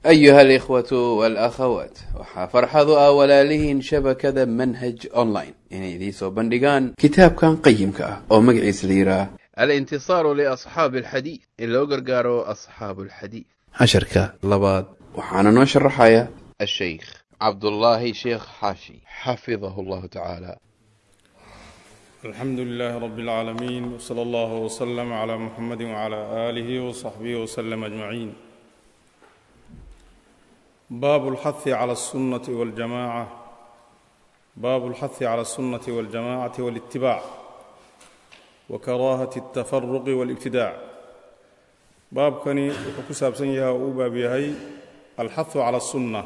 أيها الإخوة والأخوات waxaa farxadu ah walaalihiin shabakada manhaj online inay idiin soo bandhigaan kitaabkan qayimka ah oo magaciisa la yidhaah alintisaaru liasxaabi alxadiid in loo gargaaro asxaabu alxadiid casharka labaad waxaana noo sharaxaya asheykh cabdullaahi sheekh xaashi xafidahu llahu tacaala alxamdu lilaah rab اlcaalamiin wslى allah wslm cla muxamadi wcla alih wصaxbih wslm ajmaciin baabu اlxahi clى الsunaةi wاljamaca baabu اlxahi clى الsunaةi wاljamacati wاlاtibac wakaraahati الtafaruqi wاlاbtidaac baabkani wuxuu ku saabsan yahay oo uu baab yahay alxahu clى الsunna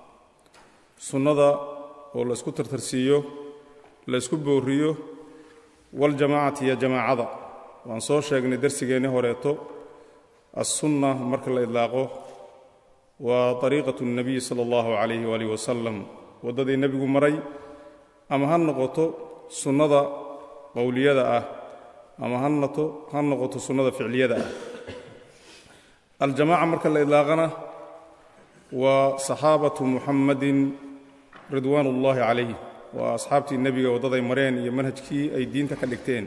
sunnada oo la isku tartarsiiyo la ysku booriyo waljamaacati iyo jamaacada waan soo sheegnay darsigeenni horeeto assunna marka la idlaaqo waa ariiqatu اnebiyi sala allahu calayhi waalih wasalam waddadii nebigu maray ama ha noqoto sunnada qowliyada ah ama hanato ha noqoto sunnada ficliyada ah aljamaaca marka la idlaaqana waa saxaabatu muxammadin ridwaan ullaahi calayh waa asxaabtii nebiga waddaday mareen iyo manhajkii ay diinta ka dhigteen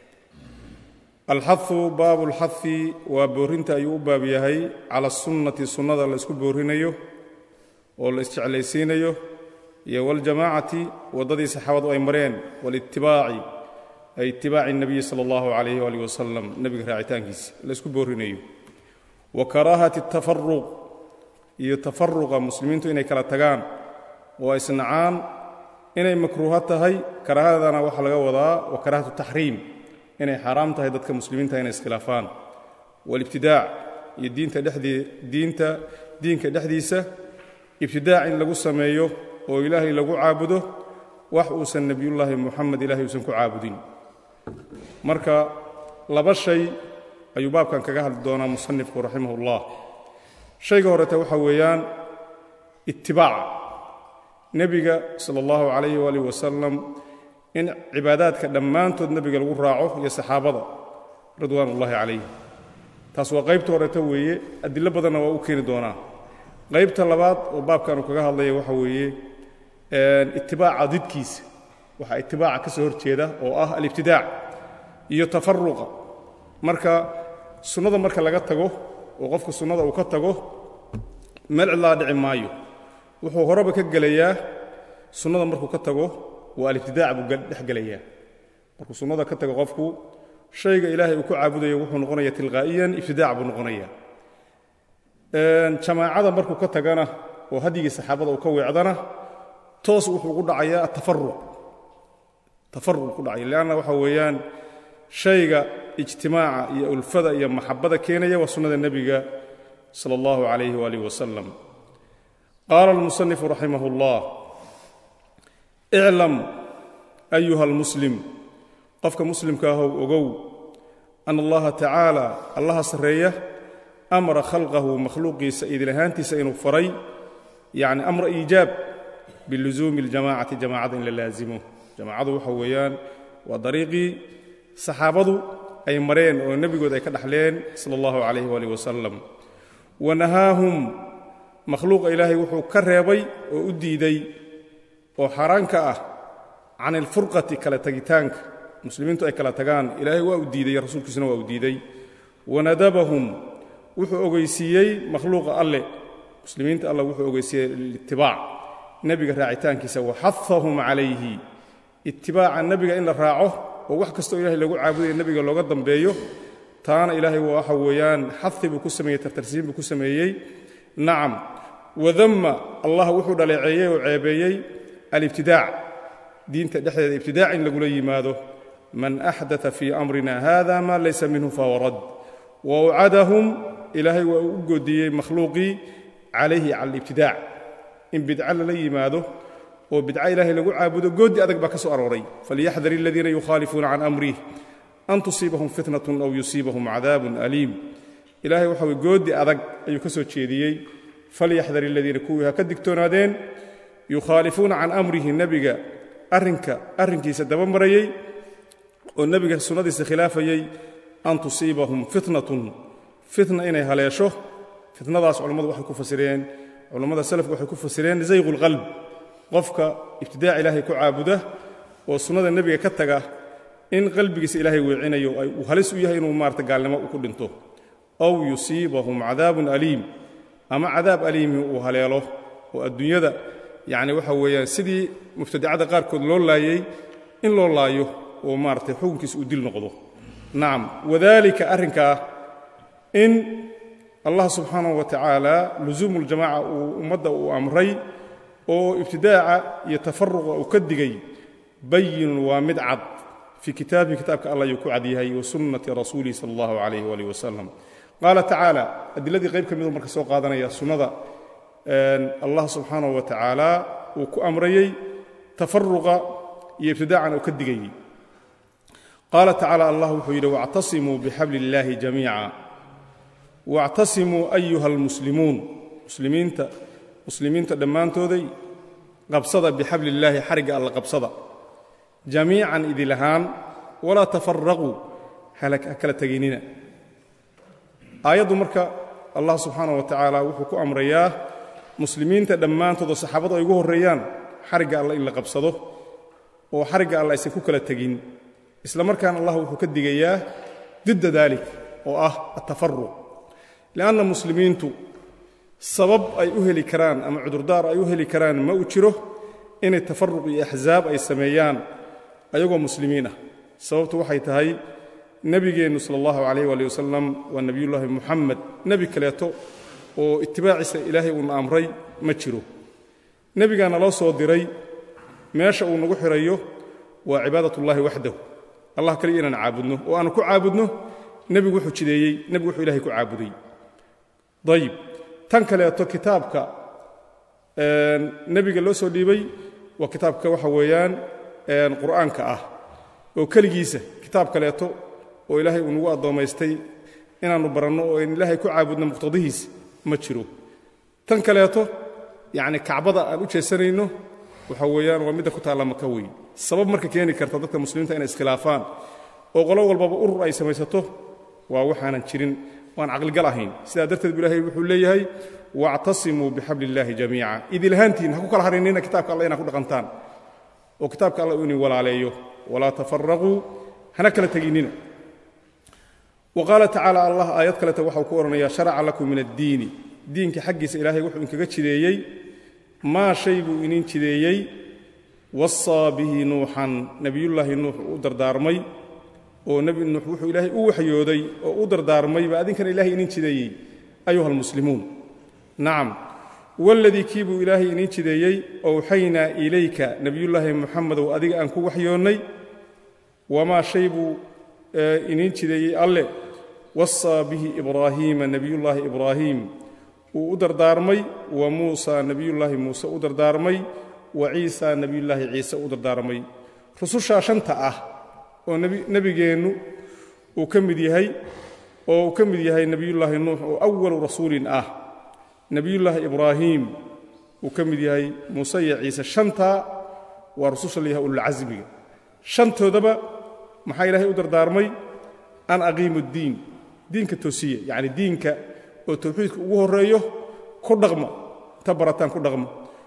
alxahu baabu lxahi waa boorrinta ayuu u baab yahay cala asunnati sunnada la isku boorrinayo oo la isjeclaysiinayo iyo waljamaacati waddadii saxaabadu ay mareen walitibaaci ay itibaaci nebiyi sala allahu calayh waalih wasalam nebiga raacitaankiisa la isku boorrinayo wa karaahati tafaruq iyo tafaruqa muslimiintu inay kala tagaan oo isnacaan inay makruuho tahay karaahadana waxaa laga wadaa wa karaahatu taxriim inay xaaraam tahay dadka muslimiinta inay iskhilaafaan walibtidaac iyo diinta dhexdii diinta diinka dhexdiisa ibtidaac in lagu sameeyo oo ilaahay lagu caabudo wax uusan nebiyullaahi muxamed ilaahay uusan ku caabudin marka laba shay ayuu baabkan kaga hadli doonaa musanifku raximah ullah shayga horete waxa weeyaan itibaaca nebiga sala allahu calayhi waalih wasalam in cibaadaadka dhammaantood nebiga lagu raaco iyo saxaabada ridwaan ullaahi calayh taas waa qaybta horeeta weeye adilo badanna waa u keeni doonaa qaybta labaad oo baabkaanu kaga hadlaya waxa weeye itibaaca didkiisa waxaa itibaaca ka soo horjeeda oo ah alibtidaac iyo tafaruqa marka sunnada marka laga tago oo qofka sunnada uu ka tago meel cidlaa dhici maayo wuxuu horeba ka gelayaa sunnada markuu ka tago waa alibtidaac buu dhex gelayaa markuu sunnada ka tago qofku shayga ilaahay uu ku caabudayo wuxuu noqonaya tilqaa'iyan ibtidaac buu noqonaya jamaacada markuu ka tagana oo hadyigii saxaabada uu ka weecdana toos wuxuu ugu dhacayaa atafaruq tafaruq ku dhacaya leanna waxa weeyaan shayga ijtimaaca iyo ulfada iyo maxabada keenaya waa sunnada nebiga sala allahu calayhi waalih wasalam qaala almusanifu raximah اllah iclam ayuha almuslim qofka muslimka ahow ogow ana allaha tacaala allaha sarreeya amara khalqahu makhluuqiisa idinlahaantiisa inuu faray yacni amra iijaab bilusuumi اljamacati jamacada in la laasimo jamacadu waxa weeyaan waa dariiqii saxaabadu ay mareen oo nebigood ay ka dhaxleen sala allahu calayh waalih wasalam wa nahaahum makhluuqa ilaahay wuxuu ka reebay oo u diiday oo xaaraanka ah can ilfurqati kala tagitaanka muslimiintu ay kala tagaan ilaahay waa u diidey rasuulkiisuna waa u diiday wanadabahum wuxuu ogeysiiyey makhluuqa alle muslimiinta alle wuxuu ogeysiiyey litibaac nebiga raacitaankiisa waxahahum calayhi itibaaca nebiga in la raaco oo wax kastoo ilahay lagu caabudayo nebiga looga dambeeyo taana ilaahay waxa weeyaan xahi buu ku sameeyey tartarsiin buu ku sameeyey nacam wadamma allah wuxuu dhaleeceeyey oo ceebeeyey alibtidaac diinta dhexdeeda ibtidaac in lagula yimaado man axdaa fii amrina hada ma laysa minhu fahuwa rad wa ucadahum ilaahay waa uu u goodiyey makhluuqii calayhi cala alibtidaac in bidca lala yimaado oo bidca ilaahay lagu caabudo goodi adag baa ka soo arooray falyaxdar aladiina yukhaalifuuna can amrih an tusiibahum fitnatun aw yusiibahum cadaabun aliim ilaahay waxa weye goodi adag ayuu ka soo jeediyey falyaxdar aladiina kuwii ha ka digtoonaadeen yukhaalifuuna can amrihi nebiga arrinka arrinkiisa daba marayey oo nebiga sunnadiisa khilaafayey an tusiibahum fitnatun fitna inay haleesho fitnadaas culammadu waxay ku fasireen culammada salafku waxay ku fasireen zayqu lqalb qofka ibtidaac ilaahay ku caabuda oo sunnada nebiga ka taga in qalbigiisa ilaahay weecinayo uu halis u yahay inuu maarata gaalnimo ku dhinto aw yusiibahum cadaabun aliim ama cadaab aliimi uu haleelo oo adduunyada yacni waxa weeyaan sidii mubtadicada qaarkood loo laayey in loo laayo oo maaratay xukunkiisa uu dil noqdo nacam wadaalika arrinkaa in allah subxaanahu wa tacaala lusuumu ljamaca uu ummadda uu amray oo ibtidaaca iyo tafaruqa uu ka digay bayinun waa mid cad fii kitaabihi kitaabka allah ayuu ku cad yahay wa sunnati rasuulihi sala allahu calayh waalih wasalam qaala tacaala adiladii qayb ka miduu marka soo qaadanaya sunnada allah subxaanahu wa tacaala uu ku amrayey tafaruqa iyo ibtidaacan uu ka digayey qaala tacaala allah wuxuu yidhi wactasimuu bixabli illaahi jamiica wactasimuu ayuha almuslimuun muslimiinta muslimiinta dhammaantooday qabsada bixabli illaahi xarigga alla qabsada jamiican idil ahaan walaa tafaraquu ha kala tegaynina aayaddu marka allah subxaana wa tacaala wuxuu ku amrayaa muslimiinta dhammaantood oo saxaabadu ay ugu horreeyaan xarigga alla in la qabsado oo xarigga alla aysan ku kala tegin isla markaana allah wuxuu ka digayaa didda daalik oo ah atafaruq li'anna muslimiintu sabab ay u heli karaan ama cudurdaar ay u heli karaan ma u jiro inay tafaruq iyo axsaab ay sameeyaan ayagoo muslimiin ah sababtu waxay tahay nebigeennu sala allahu calayh waali wasalam waa nebiyullaahi muxamed nebi kaleeto oo itibaaciisa ilaahay uuna amray ma jiro nebigaana loo soo diray meesha uu nagu xidhayo waa cibaadatullaahi waxdahu allah kaliya inaan caabudno oo aanu ku caabudno nebigu wuxuu jideeyey nebigu wuxuu ilahay ku caabuday dayib tan kaleeto kitaabka nebiga loo soo dhiibay waa kitaabka waxa weeyaan qur'aanka ah oo keligiisa kitaab kaleeto oo ilaahay uu nagu addoommaystay inaannu baranno oo in ilaahay ku caabudno muqtadihiisa ma jiro tan kaleeto yacni kacbada aan u jeesanayno waxa weeyaan waa midda ku taalla maka wey sabab marka keeni karta dadka muslimiinta inay iskhilaafaan oo qolo walbaba urur ay samaysato waa waxaanan jirin waan caqligal ahayn sidaa darteed bu ilahay wuxuu leeyahay wactasimuu bixabli illaahi jamiica idilahaantiin ha ku kala harinina kitaabka alla inaa ku dhaqantaan oo kitaabka alla uu idin walaaleeyo walaa tafaraquu hana kala teginnina wa qaala tacaala allah aayad kaleta waxau ku odhanayaa sharaca lakum min addiini diinka xaggiisa ilaahay wuxuu inkaga jideeyey maa shay buu inin jideeyey wasaa bihi nuuxan nebiyullaahi nuux u dardaarmay oo nebi nuux wuxuu ilaahay u waxyooday oo u dardaarmay baa adinkana ilahay inin jideeyey ayuha almuslimuun nacam waladii kii buu ilaahay inin jideeyey owxaynaa ilayka nebiyullaahi muxamedow adiga aan ku waxyoonnay wamaa shay buu inin jideeyey alle wasaa bihi ibraahiima nebiyullaahi ibraahiim uu u dardaarmay wa muusa nebiyullaahi muuse u dardaarmay wa ciisa nebiyullaahi ciise u dardaarmay rusushaa shanta ah oo nebigeennu uu ka mid yahay oo uu ka mid yahay nebiyullaahi nuux oo awalu rasuulin ah nebiyullaahi ibraahiim uu ka mid yahay muuse iyo ciise shantaa waa rususha layahay ululcasmiga shantoodaba maxaa ilaahay u dardaarmay an aqiimu ddiin diinka toosiya yacni diinka oo tawxiidka ugu horreeyo ku dhaqma ta barataan ku dhaqma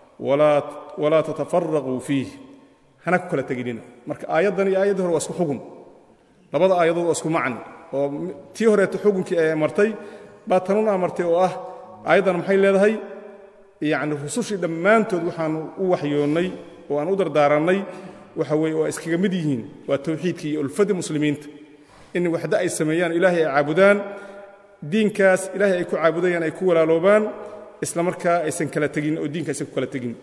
walaa tatafaraquu fiih hana ku kala teginina marka aayaddan iyo aayaddii hore waa isku xugun labada aayadood waa isku macni oo tii horeeto xugunkii ay amartay baa tanuna amartay oo ah aayaddan maxay leedahay yacni rusushii dhammaantood waxaannu u waxyoonnay oo aan u dardaarannay waxa weeye waa iskaga mid yihiin waa tawxiidkii iyo ulfadda muslimiinta in waxda ay sameeyaan ilaahay ay caabudaan diinkaas ilaahay ay ku caabudayaan ay ku walaaloobaan isla markaa aysan kala tegin oo diinka aysan ku kala tegin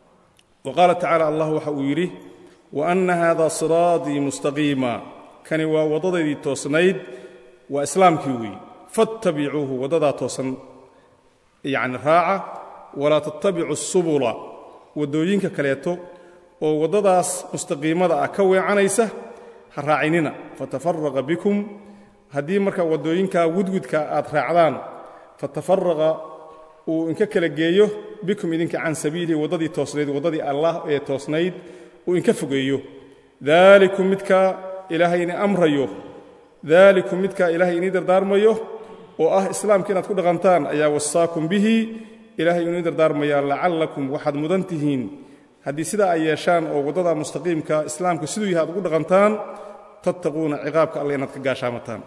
wa qaala tacaala allah waxa uu yidhi wa anna haada siraatii mustaqiima kani waa waddadaydii toosnayd waa islaamkii weeye fattabicuuhu waddadaa toosan yacni raaca walaa tattabicu subula waddooyinka kaleeto oo waddadaas mustaqiimada ah ka weecanaysa ha raacinina fatafaraqa bikum haddii marka waddooyinkaa wudwudka aad raacdaan fatafaraqa uu inka kala geeyo bikum idinka can sabiilihi waddadii toosnayd waddadii allah ee toosnayd uu inka fogeeyo daalikum midkaa ilaahay ini amrayo daalikum midkaa ilaahay inii dardaarmayo oo ah islaamka inaad ku dhaqantaan ayaa wasaakum bihi ilaahay inuu dardaarmayaa lacallakum waxaad mudan tihiin haddii sidaa ay yeeshaan oo waddada mustaqiimka islaamka siduu yahay aad ugu dhaqantaan tattaquuna ciqaabka alle inaad ka gaashaamataan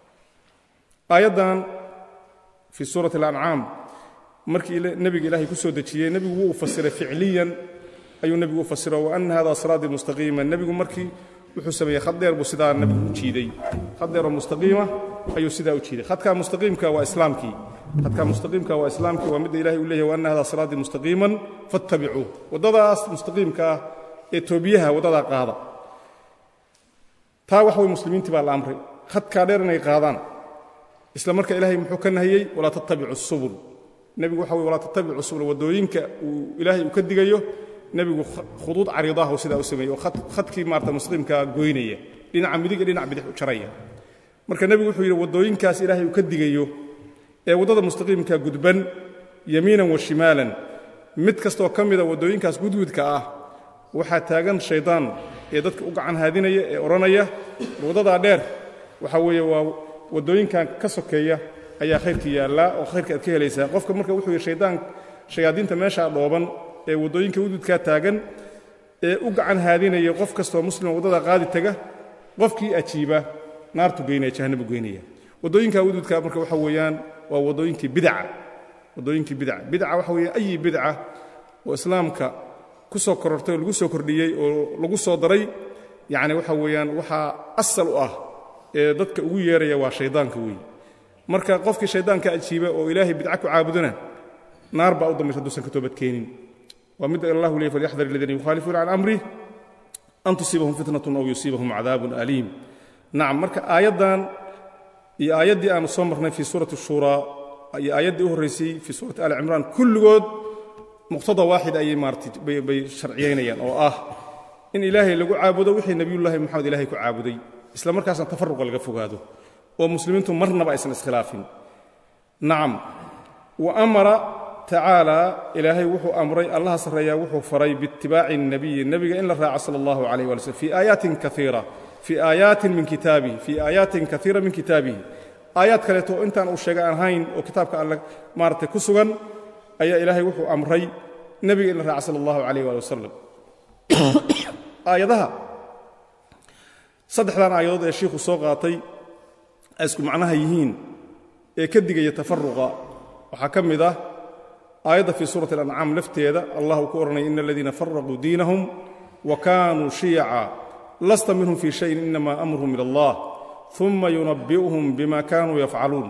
aayaddan fii suurati alancaam markii nebiga ilaahay ku soo dejiyey nebigu wuu fasiray ficliyan ayuu nebigu u fasiro wa anna hada siraatii mustaqiima nebigu markii wuxuu sameeyey khad dheer buu sidaa nebigu u jiiday khad dheeroo mustaqiima ayuu sidaa u jiiday khadkaa mustaqiimka waa islaamkii khadkaa mustaqiimka waa islaamkii waa midda ilahay uu leeyahy wa anna hada siraatii mustaqiiman fattabicuuh waddadaas mustaqiimka ah ee toobiyaha waddadaa qaada taa wax way muslimiintii baa la amray khadkaa dheer inay qaadaan isla marka ilaahay muxuu ka nahiyey walaa tattabicu subul nebigu waxa wey walaa tattabicu subul waddooyinka uu ilaahay uu ka digayo nebigu khuduud cariidahu sidaa u sameeyey oo khadkii maarata mustaqiimkaa goynaya dhinaca midig iyo dhinac bidix u jaraya marka nebigu wuxuu yidhi waddooyinkaas ilaahay uu ka digayo ee waddada mustaqiimka gudban yamiinan wa shimaalan mid kastoo ka mida waddooyinkaas gudgudka ah waxaa taagan shaydaan ee dadka u gacan haadinaya ee odhanaya waddadaa dheer waxa weeye waa waddooyinkan ka sokeeya ayaa khayrkii yaallaa oo khayrka aad ka helaysaa qofka marka wuxuu yidhi shaydaan shayaadiinta meeshaa dhooban ee waddooyinka gudgudkaa taagan ee u gacan haadinaya qof kastoo muslima waddada qaadi taga qofkii ajiiba naartu geynaya jahannabu geynaya waddooyinka gudgudka marka waxa weeyaan waa waddooyinkii bidaca waddooyinkii bidaca bidaca waxa weeye ayi bidca oo islaamka ku soo korortay oo lagu soo kordhiyey oo lagu soo daray yacni waxa weeyaan waxaa asal u ah ee dadka ugu yeeraya waa shaydaanka weeye marka qofkii shaydaanka ajiiba oo ilaahay bidca ku caabudana naar baa u dambaysa hadduusan ka toobadkeenin waa midda allahu leey falyaxdar aladiina yukhaalifuuna can amrih an tusiibahum fitnatun aw yusiibahum cadaabun aliim nacam marka aayaddan iyo aayaddii aanu soo marnay fii suurati shuuraa iyo aayaddii u horraysay fii suurati ali cimraan kulligood muqtada waaxid ayay maaratay bay sharciyaynayaan oo ah in ilaahay lagu caabudo wixii nebiyullaahi moxamed ilahay ku caabuday isla markaasna tafaruqa laga fogaado oo muslimiintu marnaba aysan iskhilaafin nacam wa amara tacaala ilaahay wuxuu amray allaha sarreeyaa wuxuu faray biitibaaci الnabiyi nebiga in la raaco sala allahu calayh wala slm fii aayaatin kaiira fii aayaatin min kitaabihi fii aayaatin kaiira min kitaabihi aayaad kaleeto oo intaan uu sheega aan hayn oo kitaabka alle maaratay ku sugan ayaa ilaahay wuxuu amray nebiga in la raaco sala allahu calayh waali wasalam aayadaha saddexdan aayadood ee shiikhu soo qaatay ay isku macnaha yihiin ee ka digaya tafaruqa waxaa ka mid ah aayadda fii suurati alancaam lafteeda allah uu ku odhanaya ina aladiina faraquu diinahum wa kaanuu shiyaca lasta minhum fii shayin inama amruhum ila allah uma yunabbi'uhum bima kaanuu yafcaluun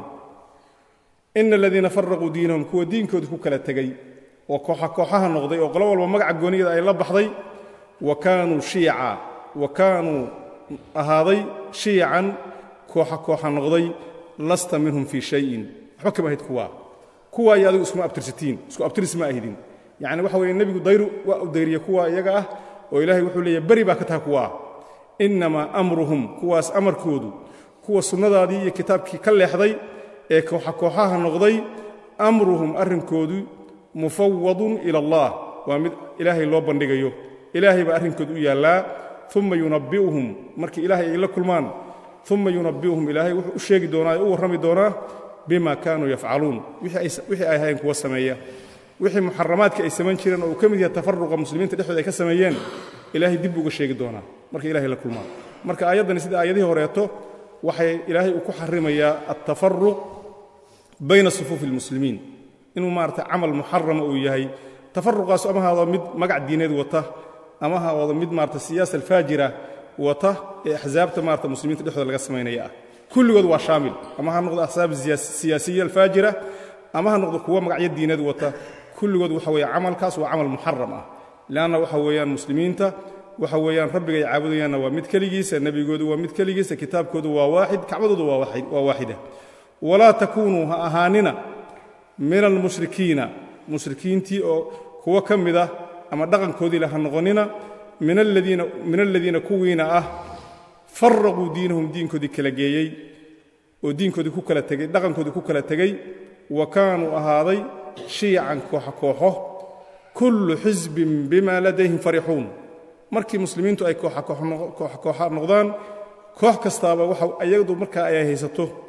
ina aladiina faraquu diinahum kuwa diinkoodii ku kala tegey oo kooxa kooxaha noqday oo qolo walba magaca gooniyada ay la baxday wa kaanuu shiyaca wa kaanuu ahaaday shiyacan kooxa kooxa noqday lasta minhum fii shayin waxba kama ahid kuwaa kuwaa iyo adigu iskuma abtirsatiin isku abtiris ma ahidin yacni waxa weeye nebigu dayru waa u dayriya kuwa iyaga ah oo ilaahay wuxuu leeyahy beri baa ka taha kuwaa innamaa amruhum kuwaas amarkoodu kuwa sunnadaadii iyo kitaabkii ka leexday ee kooxa kooxaha noqday amruhum arrinkoodu mufawadun ila allah waa mid ilaahay loo bandhigayo ilaahay baa arrinkoodu u yaallaa uma yunabbi'uhum markii ilaahay ay la kulmaan uma yunabbi'uhum ilaahay wuxuu u sheegi doonaa ee u warrami doonaa bima kaanuu yafcaluun wixii ay ahayn kuwa sameeya wixii muxaramaadka ay samayn jireen oo uu ka mid yahay tafaruqa muslimiinta dhexdooda ay ka sameeyeen ilaahay dib uga sheegi doonaa marka ilahay la kulmaan marka aayaddani sida aayadihii horeeto waxay ilaahay uu ku xarimayaa altafaruq bayna sufuufi almuslimiin inuu maarata camal muxarama uu yahay tafaruqaasu ama haado mid magac diineed wata ama haado mid maarata siyaasa alfaajira wata ee axsaabta maarata muslimiinta dhexdooda laga samaynaya ah kulligood waa shaamil ama ha noqdo axsaab siyaasiya alfaajira ama ha noqdo kuwo magacyo diineed wata kulligood waxa weeye camalkaas waa camal muxaram ah leanna waxa weeyaan muslimiinta waxa weeyaan rabbiga ay caabudayaanna waa mid keligiisa nebigoodu waa mid keligiisa kitaabkoodu waa waaxid kacbadoodu waa waaxida walaa takuunuu ha ahaanina min almushrikiina mushrikiintii oo kuwo ka mid ah ama dhaqankoodiila ha noqonina min aladiina kuwiina ah faraquu diinahum diinkoodii kala geeyey oo diinkoodii ku kala tegey dhaqankoodii ku kala tegey wa kaanuu ahaaday shiyacan kooxa kooxo kullu xisbin bima ladayhim farixuun markii muslimiintu ay kooxa kooxa noqdaan koox kastaaba waxa ayadu markaa ay haysato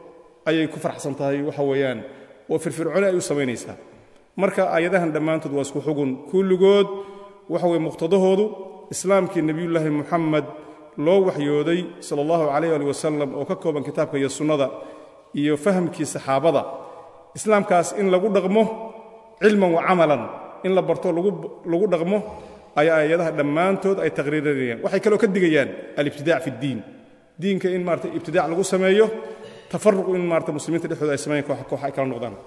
ayay ku farxsan tahay waxa weeyaan oo firfircooni ay u samaynaysaa marka aayadahan dhammaantood waa isku xugun kulligood waxa weye muqtadahoodu islaamkii nebiyullaahi muxamed loo waxyooday sala allahu calayh ali wasalam oo ka kooban kitaabka iyo sunnada iyo fahamkii saxaabada islaamkaas in lagu dhaqmo cilman wa camalan in la barto lagu dhaqmo ayaa aayadaha dhammaantood ay taqriirinayaan waxay kaloo ka digayaan alibtidaac fi ddiin diinka in maarata ibtidaac lagu sameeyo tafaruq in maarata muslimiinta dhexdooda ay sameeyaan koox koox ay kala noqdaan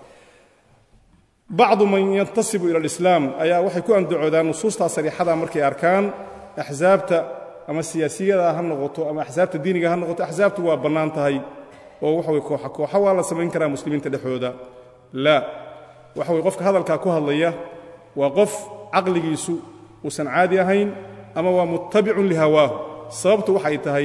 bacdu man yantasibu ila alislaam ayaa waxay ku andacoodaan nusuustaa sariixada markay arkaan axsaabta ama siyaasiyada ha noqoto ama axsaabta diiniga ha noqoto axsaabtu waa bannaan tahay oo waxa weye kooxa kooxa waa la samayn karaa muslimiinta dhexdooda laa waxa weye qofka hadalkaa ku hadlaya waa qof caqligiisu uusan caadi ahayn ama waa muttabicun lihawaahu sababtu waxay tahay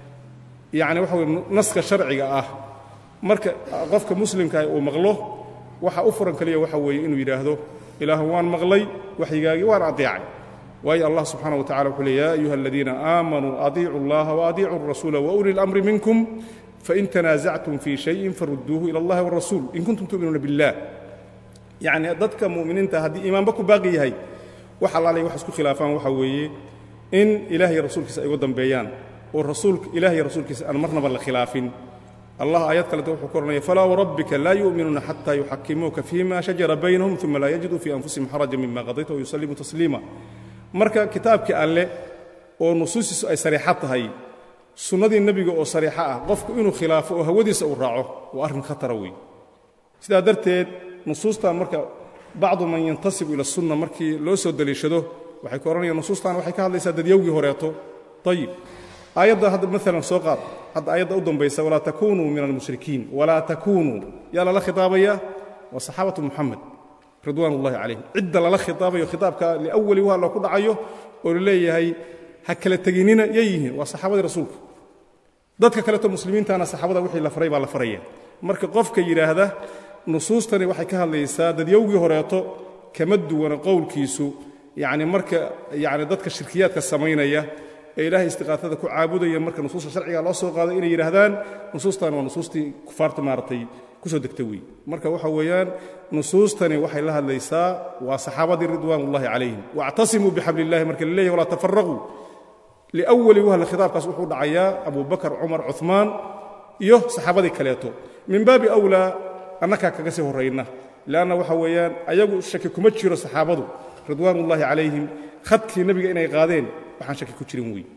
yacni waxa weye naska sharciga ah marka qofka muslimkaah uu maqlo waxa u furan kaliya waxa weeye inuu yidhaahdo ilaahu waan maqlay waxyigaagii waan adeecay waayo allah subxaana wa tacala wuxuu le ya ayuha aladiina aamanuu adiicu اllaha waadiicuu الrasuula wauli اlamri minkum fain tanaasactum fii shayin farudduuhu ila اllahi wاrasuul in kuntum tu'minuuna biاllah yacni dadka mu'miniinta haddii iimaanba ku baaqi yahay wax allaalay wax isku khilaafaan waxa weeye in ilaah iyo rasuulkiisa ay uga dambeeyaan oo rasuulka ilah iyo rasuulkiisa aan marnaba la khilaafin allah aayad kaleta wuxuu ku odhanaya falaa warabbika laa yu'minuuna xataa yuxakimuuka fima shajara baynahum uma laa yajiduu fii anfusihim xaraja mima qadayta wayusallimuu tasliima marka kitaabkii alle oo nusuustiisu ay sariixo tahay sunnadii nebiga oo sariixo ah qofku inuu khilaafo oo hawadiisa uu raaco waa arrin khatara weyn sidaa darteed nusuustan marka bacdu man yantasibu ila sunna markii loo soo deliishado waxay ku odhanayaan nusuustan waxay ka hadlaysaa dadyowgii horeeto ayib aayadda hadda maalan soo qaad hadda aayadda u dambaysa walaa takunuu min almushrikiin walaa takunuu yaa lala khitaabaya waa saxaabatu muxamed ridwaan ullahi calayhim cidda lala khitaabayo khitaabka liawali waa loo ku dhacayo oo laleeyahay ha kala teginina yay yihiin waa saxaabadii rasuulka dadka kaleto muslimiintana saxaabada wixii la faray baa la faraya marka qofka yidhaahda nusuustani waxay ka hadlaysaa dadyowgii horeeto kama duwana qowlkiisu yacni marka yacni dadka shirkiyaadka samaynaya ee ilaahay istiqaafada ku caabudaya marka nusuusta sharciga loo soo qaado inay yidhaahdaan nusuustan waa nusuustii kufaarta maaragtay ku soo degta wey marka waxa weeyaan nusuustani waxay la hadlaysaa waa saxaabadii ridwaan ullahi calayhim waactasimuu bixabli illahi marka la leeyahy walaa tafaraquu liawali wahla khitaabkaas wuxuu dhacayaa abu bakar cumar cumaan iyo saxaabadii kaleeto min baabi awlaa annakaa kaga sii horrayna leanna waxa weeyaan ayagu shaki kuma jiro saxaabadu ridwaan ullahi calayhim khadkii nebiga inay qaadeen waxaan shaki ku jirin wey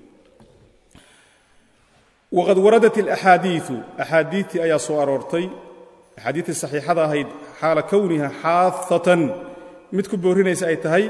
waqad waradat alaxaadiiu axaadiitii ayaa soo aroortay axaadiitii saxiixada ahayd xaala kowniha xaafatan mid ku boorinaysa ay tahay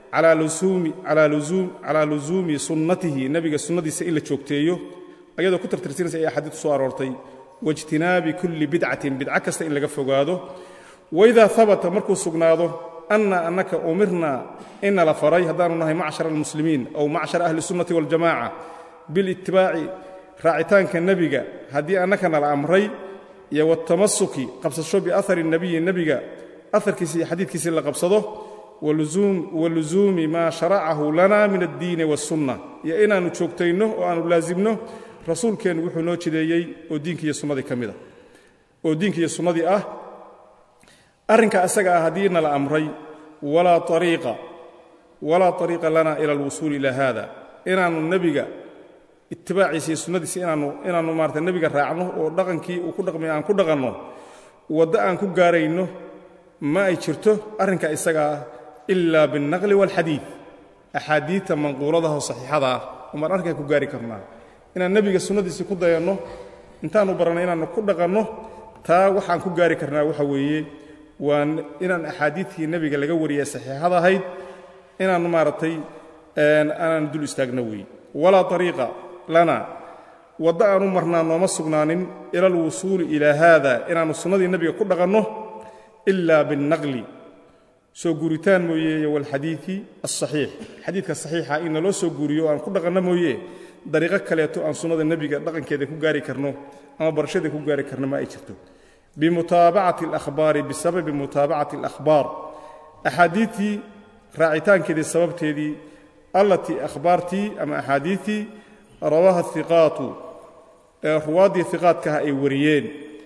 calaa lusuumi sunnatihi nebiga sunnadiisa in la joogteeyo ayadoo ku tartirsinaysa ay axaadiitu soo aroortay waijtinaabi kulli bidcatin bidco kasta in laga fogaado waidaa habata markuu sugnaado anna annaka umirna ina la faray haddaanu nahay macshar almuslimiin aw macshar ahli sunnati waljamaca bilitibaaci raacitaanka nebiga haddii annaka nala amray iyo watamasuki qabsasho biahari nebiyi nebiga aharkiisi iyo xadiidkiisii la qabsado wa lusuumi maa sharacahu lana min addiini wasunna iyo inaannu joogtayno oo aannu laasimno rasuulkeennu wuxuu noo jideeyey oo diinkiiyo sunnadii ka mid ah oo diinkiiyo sunnadii ah arrinka isaga ah haddii nala amray walaa ariiqa walaa ariiqa lana ila alwusuuli ila haada inaannu nebiga itibaaciisa iyo sunnadiisa inaannu inaannu maarata nebiga raacno oo dhaqankii uu ku dhaqmay aan ku dhaqanno waddo aan ku gaarayno ma ay jirto arrinka isaga ah ilaa biاlnaqli wاlxadiid axaadiidta manquuladaho saxiixada ah umaan arrinkaa ku gaari karnaa inaan nebiga sunnadiisii ku dayanno intaannu barannay inaannu ku dhaqanno taa waxaan ku gaari karnaa waxa weeye waa inaan axaadiidkii nebiga laga wariyay saxiixada ahayd inaannu maaragtay aanaan dul istaagno weeye walaa ariiqa lana waddo aanu marnaa nooma sugnaanin ila alwusuuli ilaa haada inaannu sunnadii nebiga ku dhaqanno ila biاlnaqli soo guuritaan mooye iyo walxadiidi alsaxiix xadiidka saxiixa in naloo soo guuriyo o aan ku dhaqanno mooye dariiqo kaleeto aan sunnada nebiga dhaqankeeda ku gaari karno ama barashada ku gaari karno ma ay jirto bimutaabacati alahbaari bisababi mutaabacati alakhbaar axaadiidtii raacitaankeedii sababteedii allatii akhbaartii ama axaadiidtii rawaaha hiqaatu ee ruwaaddii hiqaadkaha ay wariyeen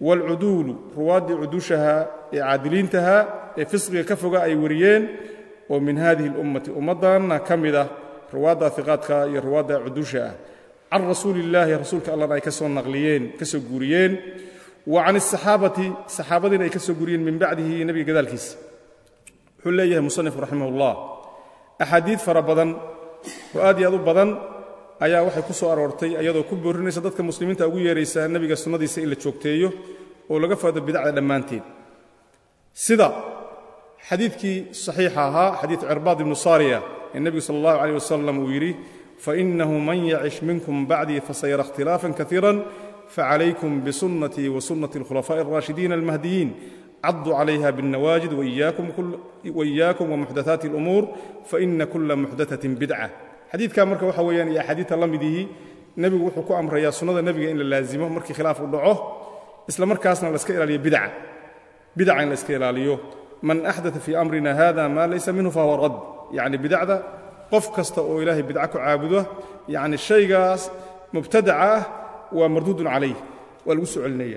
waalcuduulu ruwaaddii cudushahaa ee caadiliintahaa ee fisqiga ka foga ay wariyeen oo min hadihi اlummati ummaddanna ka mid ah ruwaadda iqaadka iyo ruwaadda cudusha ah can rasuuli illaahi rasuulka allahna ay ka soo naqliyeen ka soo guuriyeen wa can asaxaabati saxaabadiina ay ka soo guuriyeen min bacdihi nebiga gadaalkiisa wuxuu leeyahay musanif raximah ullah axaadiid fara badan oo aad iyo aad u badan ayaa waxay ku soo aroortay iyadoo ku boorinaysa dadka muslimiinta ugu yeeraysa nebiga sunnadiisa in la joogteeyo oo laga faado bidacda dhammaanteed sida xadiidkii saxiixa ahaa xadiid cirbaad ibnu saariya ee nebigu sala allahu caleyh wasalam uu yidhi fainahu man yacish minkum bacdii fasayara ikhtilaafan kaiira facalaykum bisunnatii wa sunnati alkhulafaa'i alraashidiina almahdiyiin caduu calayha biاlnawaajid waiyaakum wamuxdathaati اlumuur faina kula muxdathatin bidca xadiidkaa marka waxa weeyaan iyo axaadiidta la midihii nebigu wuxuu ku amrayaa sunnada nebiga in la laazimo markii khilaaf u dhaco isla markaasna laska ilaaliyo bidca bidaca in la iska ilaaliyo man axdaa fii amrina hada maa laysa minhu fahuwa rad yacni bidacda qof kasta oo ilaahay bidca ku caabudo yacni shaygaas mubtadaca ah waa marduudun calayh waa lagu soo celinaya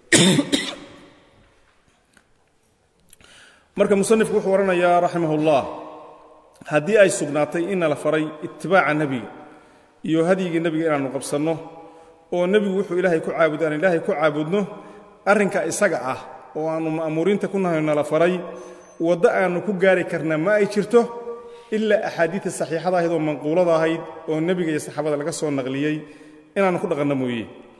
marka musanifku wuxuu odhanayaa raximah ullah haddii ay sugnaatay inna la faray itibaaca nebiga iyo hadyigii nebiga inaannu qabsanno oo nebigu wuxuu ilaahay ku caabudo aan ilaahay ku caabudno arrinka isaga ah oo aannu ma'muuriinta ku nahayno la faray waddo aannu ku gaari karna ma ay jirto ilaa axaadiidta saxiixada ahayd oo manquulada ahayd oo nebiga iyo saxaabada laga soo naqliyey inaannu ku dhaqanno mooye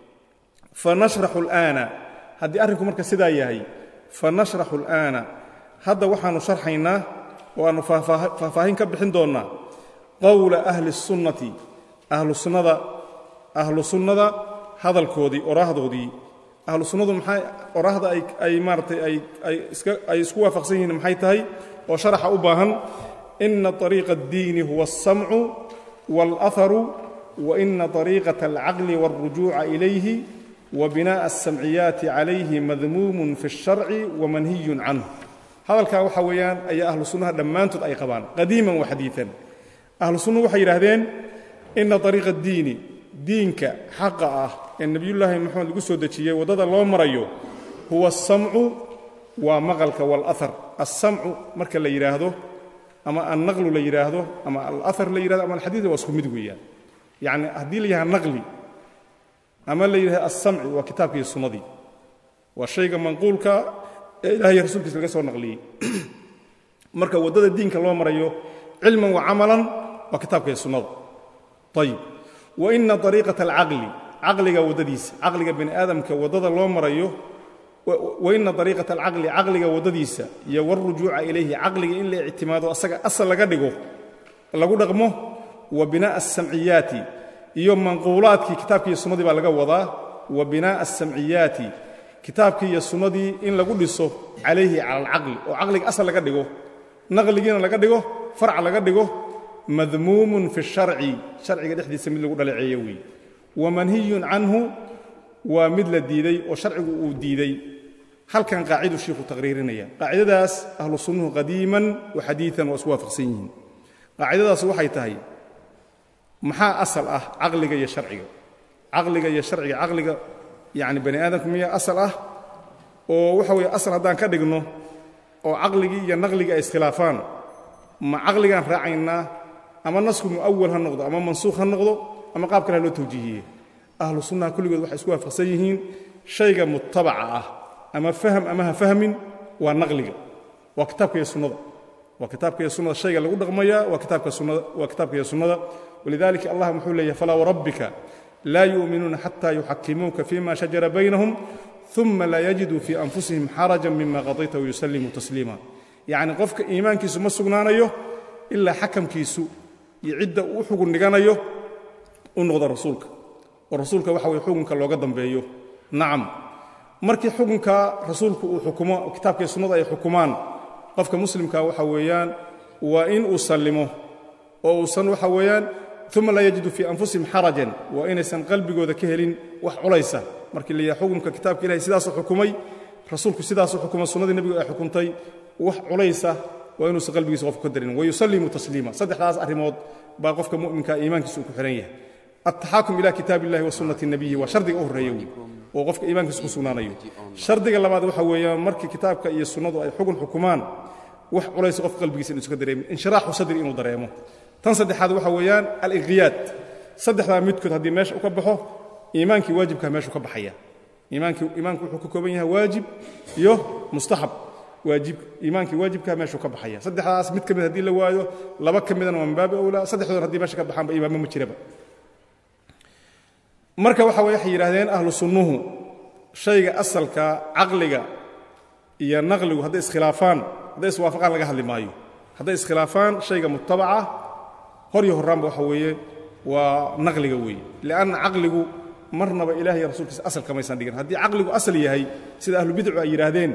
fa nashraxu alaana haddii arrinku marka sidaa yahay fa nashraxu alaana hadda waxaannu sharxaynaa oo aannu faahfaahin ka bixin doonnaa qowla ahli sunnati ahlu sunnada ahlu sunnada hadalkoodii oraahdoodii ahlu sunnadu maxay oraahda ay ay maaratay ay ay iska ay isku waafaqsan yihiin maxay tahay oo sharaxa u baahan ina طariiqa اddiini huwa الsamcu wاlأharu wa ina طariiqaة alcaqli wاlrujuuca ilayhi wa binaaءa الsamciyaati calayhi madmuumun fi الsharci wamanhiyun canhu hadalkaa waxa weeyaan ayaa ahlu sunnaha dhammaantood ay qabaan qadiiman wa xadiian ahlu sunnuhu waxay yidhaahdeen ina طariiqa اddiini diinka xaqa ah ee nebiyullaahi moxamed lagu soo dejiyey waddada loo marayo huwa asamcu waa maqalka waalahar alsamcu marka la yidhaahdo ama annaqlu la yidhaahdo ama alahar la yidhahdo ama alxadiid waa isku mid weeyaan yacni haddii la yidhahdo naqli ama la yidhahdo alsamci waa kitaabka iyo sunnadii waa shayga manquulka ee ilahay rasuulkiisa laga soo naqliyey marka waddada diinka loo marayo cilman wa camalan waa kitaabka iyo sunnada ayib wa ina ariiqata alcaqli caqliga waddadiisa caqliga bani aadamka waddada loo marayo wa ina ariiqata alcaqli caqliga waddadiisa iyo warujuuca ilayhi caqliga in la ictimaado asaga asal laga dhigo lagu dhaqmo wa binaa'a asamciyaati iyo manquulaadkii kitaabkii iyo sunnadii baa laga wadaa wa binaa'a asamciyaati kitaabkii iyo sunnadii in lagu dhiso calayhi cala alcaqli oo caqliga asal laga dhigo naqligiina laga dhigo farc laga dhigo madmuumun fi sharci sharciga dhexdiisa mid lagu dhaleeceeyo weeye wamanhiyun canhu waa mid la diiday oo sharcigu uu diiday halkan qaaciduu shiikhu taqriirinaya qaacidadaas ahlu sunnuhu qadiiman wa xadiian waa isku waafaqsan yihiin qaacidadaas waxay tahay maxaa asal ah caqliga iyo sharciga caqliga iyo sharciga caqliga yacni bani aadamka miyaa asal ah oo waxa weeye asal haddaan ka dhigno oo caqligii iyo naqligii ay iskhilaafaan ma caqligaan raacaynaa ama nasku mu'awal ha noqdo ama mansuukh ha noqdo ama qaab kale ha loo tawjiihiye ahlu sunnaha kulligood waxay isku waafaqsan yihiin shayga mutabaca ah ama faham ama ha fahmin waa naqliga waa kitaabka iyo sunnada waa kitaabka iyo sunnada shayga lagu dhaqmaya waa kitaabka sunnada waa kitaabka iyo sunnada walidalika allah muxuu leeyahay falaa warabbika laa yu'minuuna xata yuxakimuuka fima shajara baynahum uma laa yajiduu fii anfusihim xarajan mima qadayta wayusallimuu tasliima yacni qofka iimaankiisu ma sugnaanayo ilaa xakamkiisu iyo cidda uu xugun dhiganayo u noqdo rasuulka oo rasuulka waxa weye xukunka looga dambeeyo nacam markii xukunka rasuulku uu xukumo kitaabkaiyo sunnada ay xukumaan qofka muslimka waxa weeyaan waa in uu sallimo oo uusan waxa weeyaan uma laa yajidu fii anfusihim xarajan waa inaysan qalbigooda ka helin wax culaysa markii la yahay xukunka kitaabka ilahay sidaasuu xukumay rasuulku sidaasuu xukumay sunnadii nebigu ay xukuntay wax culaysa waa inuusan qalbigiisa qofku ka darin wayusallimu tasliima saddexdaas arrimood baa qofka mu'minka iimaankiisa uu ku xihan yahay altaxaakum ila kitaab illahi wa sunnati nabiyi waa shardiga u horreeya wey oo qofka iimaankiisa ku sugnaanayo shardiga labaad waxa weeyaan markii kitaabka iyo sunnadu ay xugun xukumaan wax culaysa qofka qalbigiisa inu iska dareemin inshiraaxu sadri inuu dareemo tan saddexaad waxa weeyaan alinqiyaad saddexdaa midkood haddii meesha u ka baxo iimaankii waajibkaa meeshuu ka baxaya iimaankii iimaanku wuxuu ka kooban yahay waajib iyo mustaxab waajib iimaankii waajibkaa meeshuu ka baxaya saddexdaas mid ka mid haddii la waayo laba ka midana waa min baabi awlaa saddexdood haddii meesha ka baxaanba iimaanba ma jiraba marka waxa way waxay yidhaahdeen ahlu sunnuhu shayga asalka caqliga iyo naqligu hadday iskhilaafaan hadday iswaafaqaan laga hadli maayo hadday iskhilaafaan shayga mutabaca hor iyo horraanba waxa weeye waa naqliga weeye lianna caqligu marnaba ilaah iyo rasuulkiisa asalka maysan dhigin haddii caqligu asal yahay sida ahlubidcu ay yidhaahdeen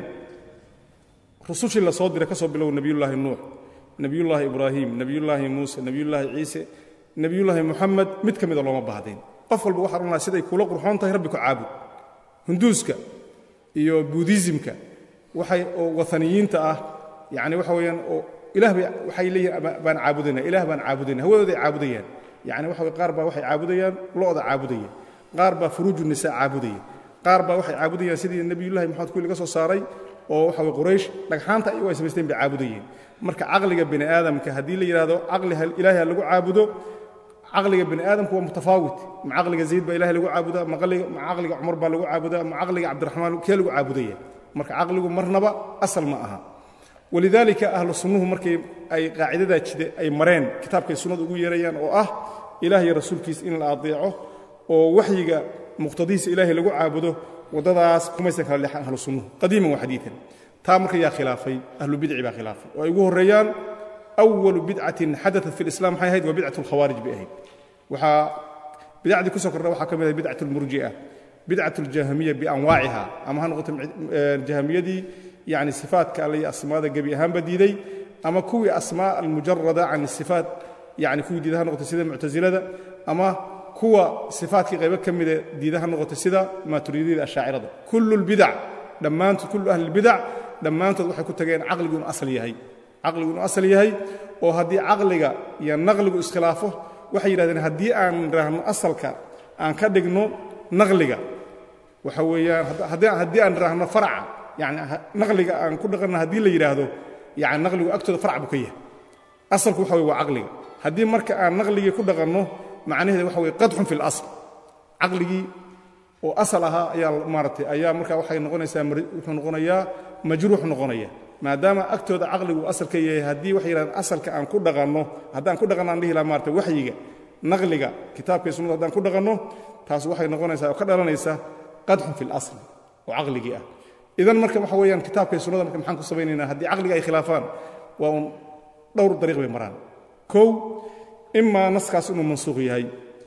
rusushii la soo diray ka soo bilow nebiyullaahi nuux nebiyullaahi ibraahim nebiyullaahi muuse nebiyullaahi ciise nebiyullaahi muxamed mid ka mida looma baahdeen qof walba waxaa odhanaya siday kula qurxoon tahay rabbi ku caabud hunduuska iyo buudizimka waxay oo waaniyiinta ah yani waxa weeyaan oo ilaah bay waxay leeyihin baan caabudayna ilaah baan caabudayna hawadooday caabudayaan yani waxa way qaar baa waxay caabudayaan lo'da caabudaya qaar baa furuuju nisaa caabudaya qaar baa waxay caabudayaan sidii nebiyullahi maxamed kuwi laga soo saaray oo waxa way quraysh dhagxaanta iyagu ay samaysteen bay caabudayeen marka caqliga bini aadamka haddii la yidhahdo caqli ilaahay ha lagu caabudo caqliga bini aadamku waa mutafaawit ma caqliga zayd baa ilahay lagu caabudaa ma caqliga cumar baa lagu caabudaa ma caqliga cabdiraxmaan kee lagu caabudaya marka caqligu marnaba asal ma aha walidaalika ahlu sunnuhu markay ay qaacidadaa jide ay mareen kitaabkay sunnadu ugu yeerayaan oo ah ilaah iyo rasuulkiisa in la adeeco oo waxyiga muqtadihiisa ilaahay lagu caabudo waddadaas kumaysan kala leexan ahlu sunnuhu qadiiman wa xadiian taa marka yaa khilaafay ahlu bidci baa khilaafay oo ay ugu horreeyaan awalu bidcatin xadaat fi lislam maxay ahayd waa bidcat alkhawaarij bay ahayd waxaa bidacdii ku soo kordha waxaa ka mid ahay bidcat almurji'a bidcat aljahmiya bianwaaciha ama ha noqoto jahmiyadii yani sifaatka alle iyo asmaada gebi ahaanba diiday ama kuwii asmaa almujarada can sifaat yani kuwii diida ha noqotay sida muctasilada ama kuwa sifaatkii qaybo ka mida diida ha noqotay sida maaturidiyada ashaacirada kullu lbidac dhammaantood kullu ahli lbidac dhammaantood waxay ku tageen caqligu inuu asal yahay caqligu inuu asal yahay oo haddii caqliga iyo naqligu iskhilaafo waxay yidhahdeen haddii aan idhaahno asalka aan ka dhigno naqliga waxa weeyaan haddii aan idhaahno farca yani naqliga aan ku dhaqanno haddii la yidhaahdo yani naqligu agtooda farc buu ka yahay asalku waxa weye waa caqliga haddii marka aan naqligii ku dhaqanno macnaheeda waxa weye qadxun fi اlasl caqligii oo asal ahaa ayaa maaratay ayaa marka waxay noqonaysaa wuxuu noqonayaa majruux noqonaya maadaama agtooda caqligu asal ka yahay haddii waxay yidhahdeen asalka aan ku dhaqanno haddaan ku dhaqanno aan dhihi laha maarata waxyiga naqliga kitaabka iyo sunnada haddaan ku dhaqanno taas waxay noqonaysaa oo ka dhalanaysa qadxun fi اlasl oo caqligii ah idan marka waxa weeyaan kitaabka iyo sunnada marka maxaan ku samaynaynaa haddii caqliga ay khilaafaan waa un dhowr dariiq bay maraan kow imaa naskaas inuu mansuuq yahay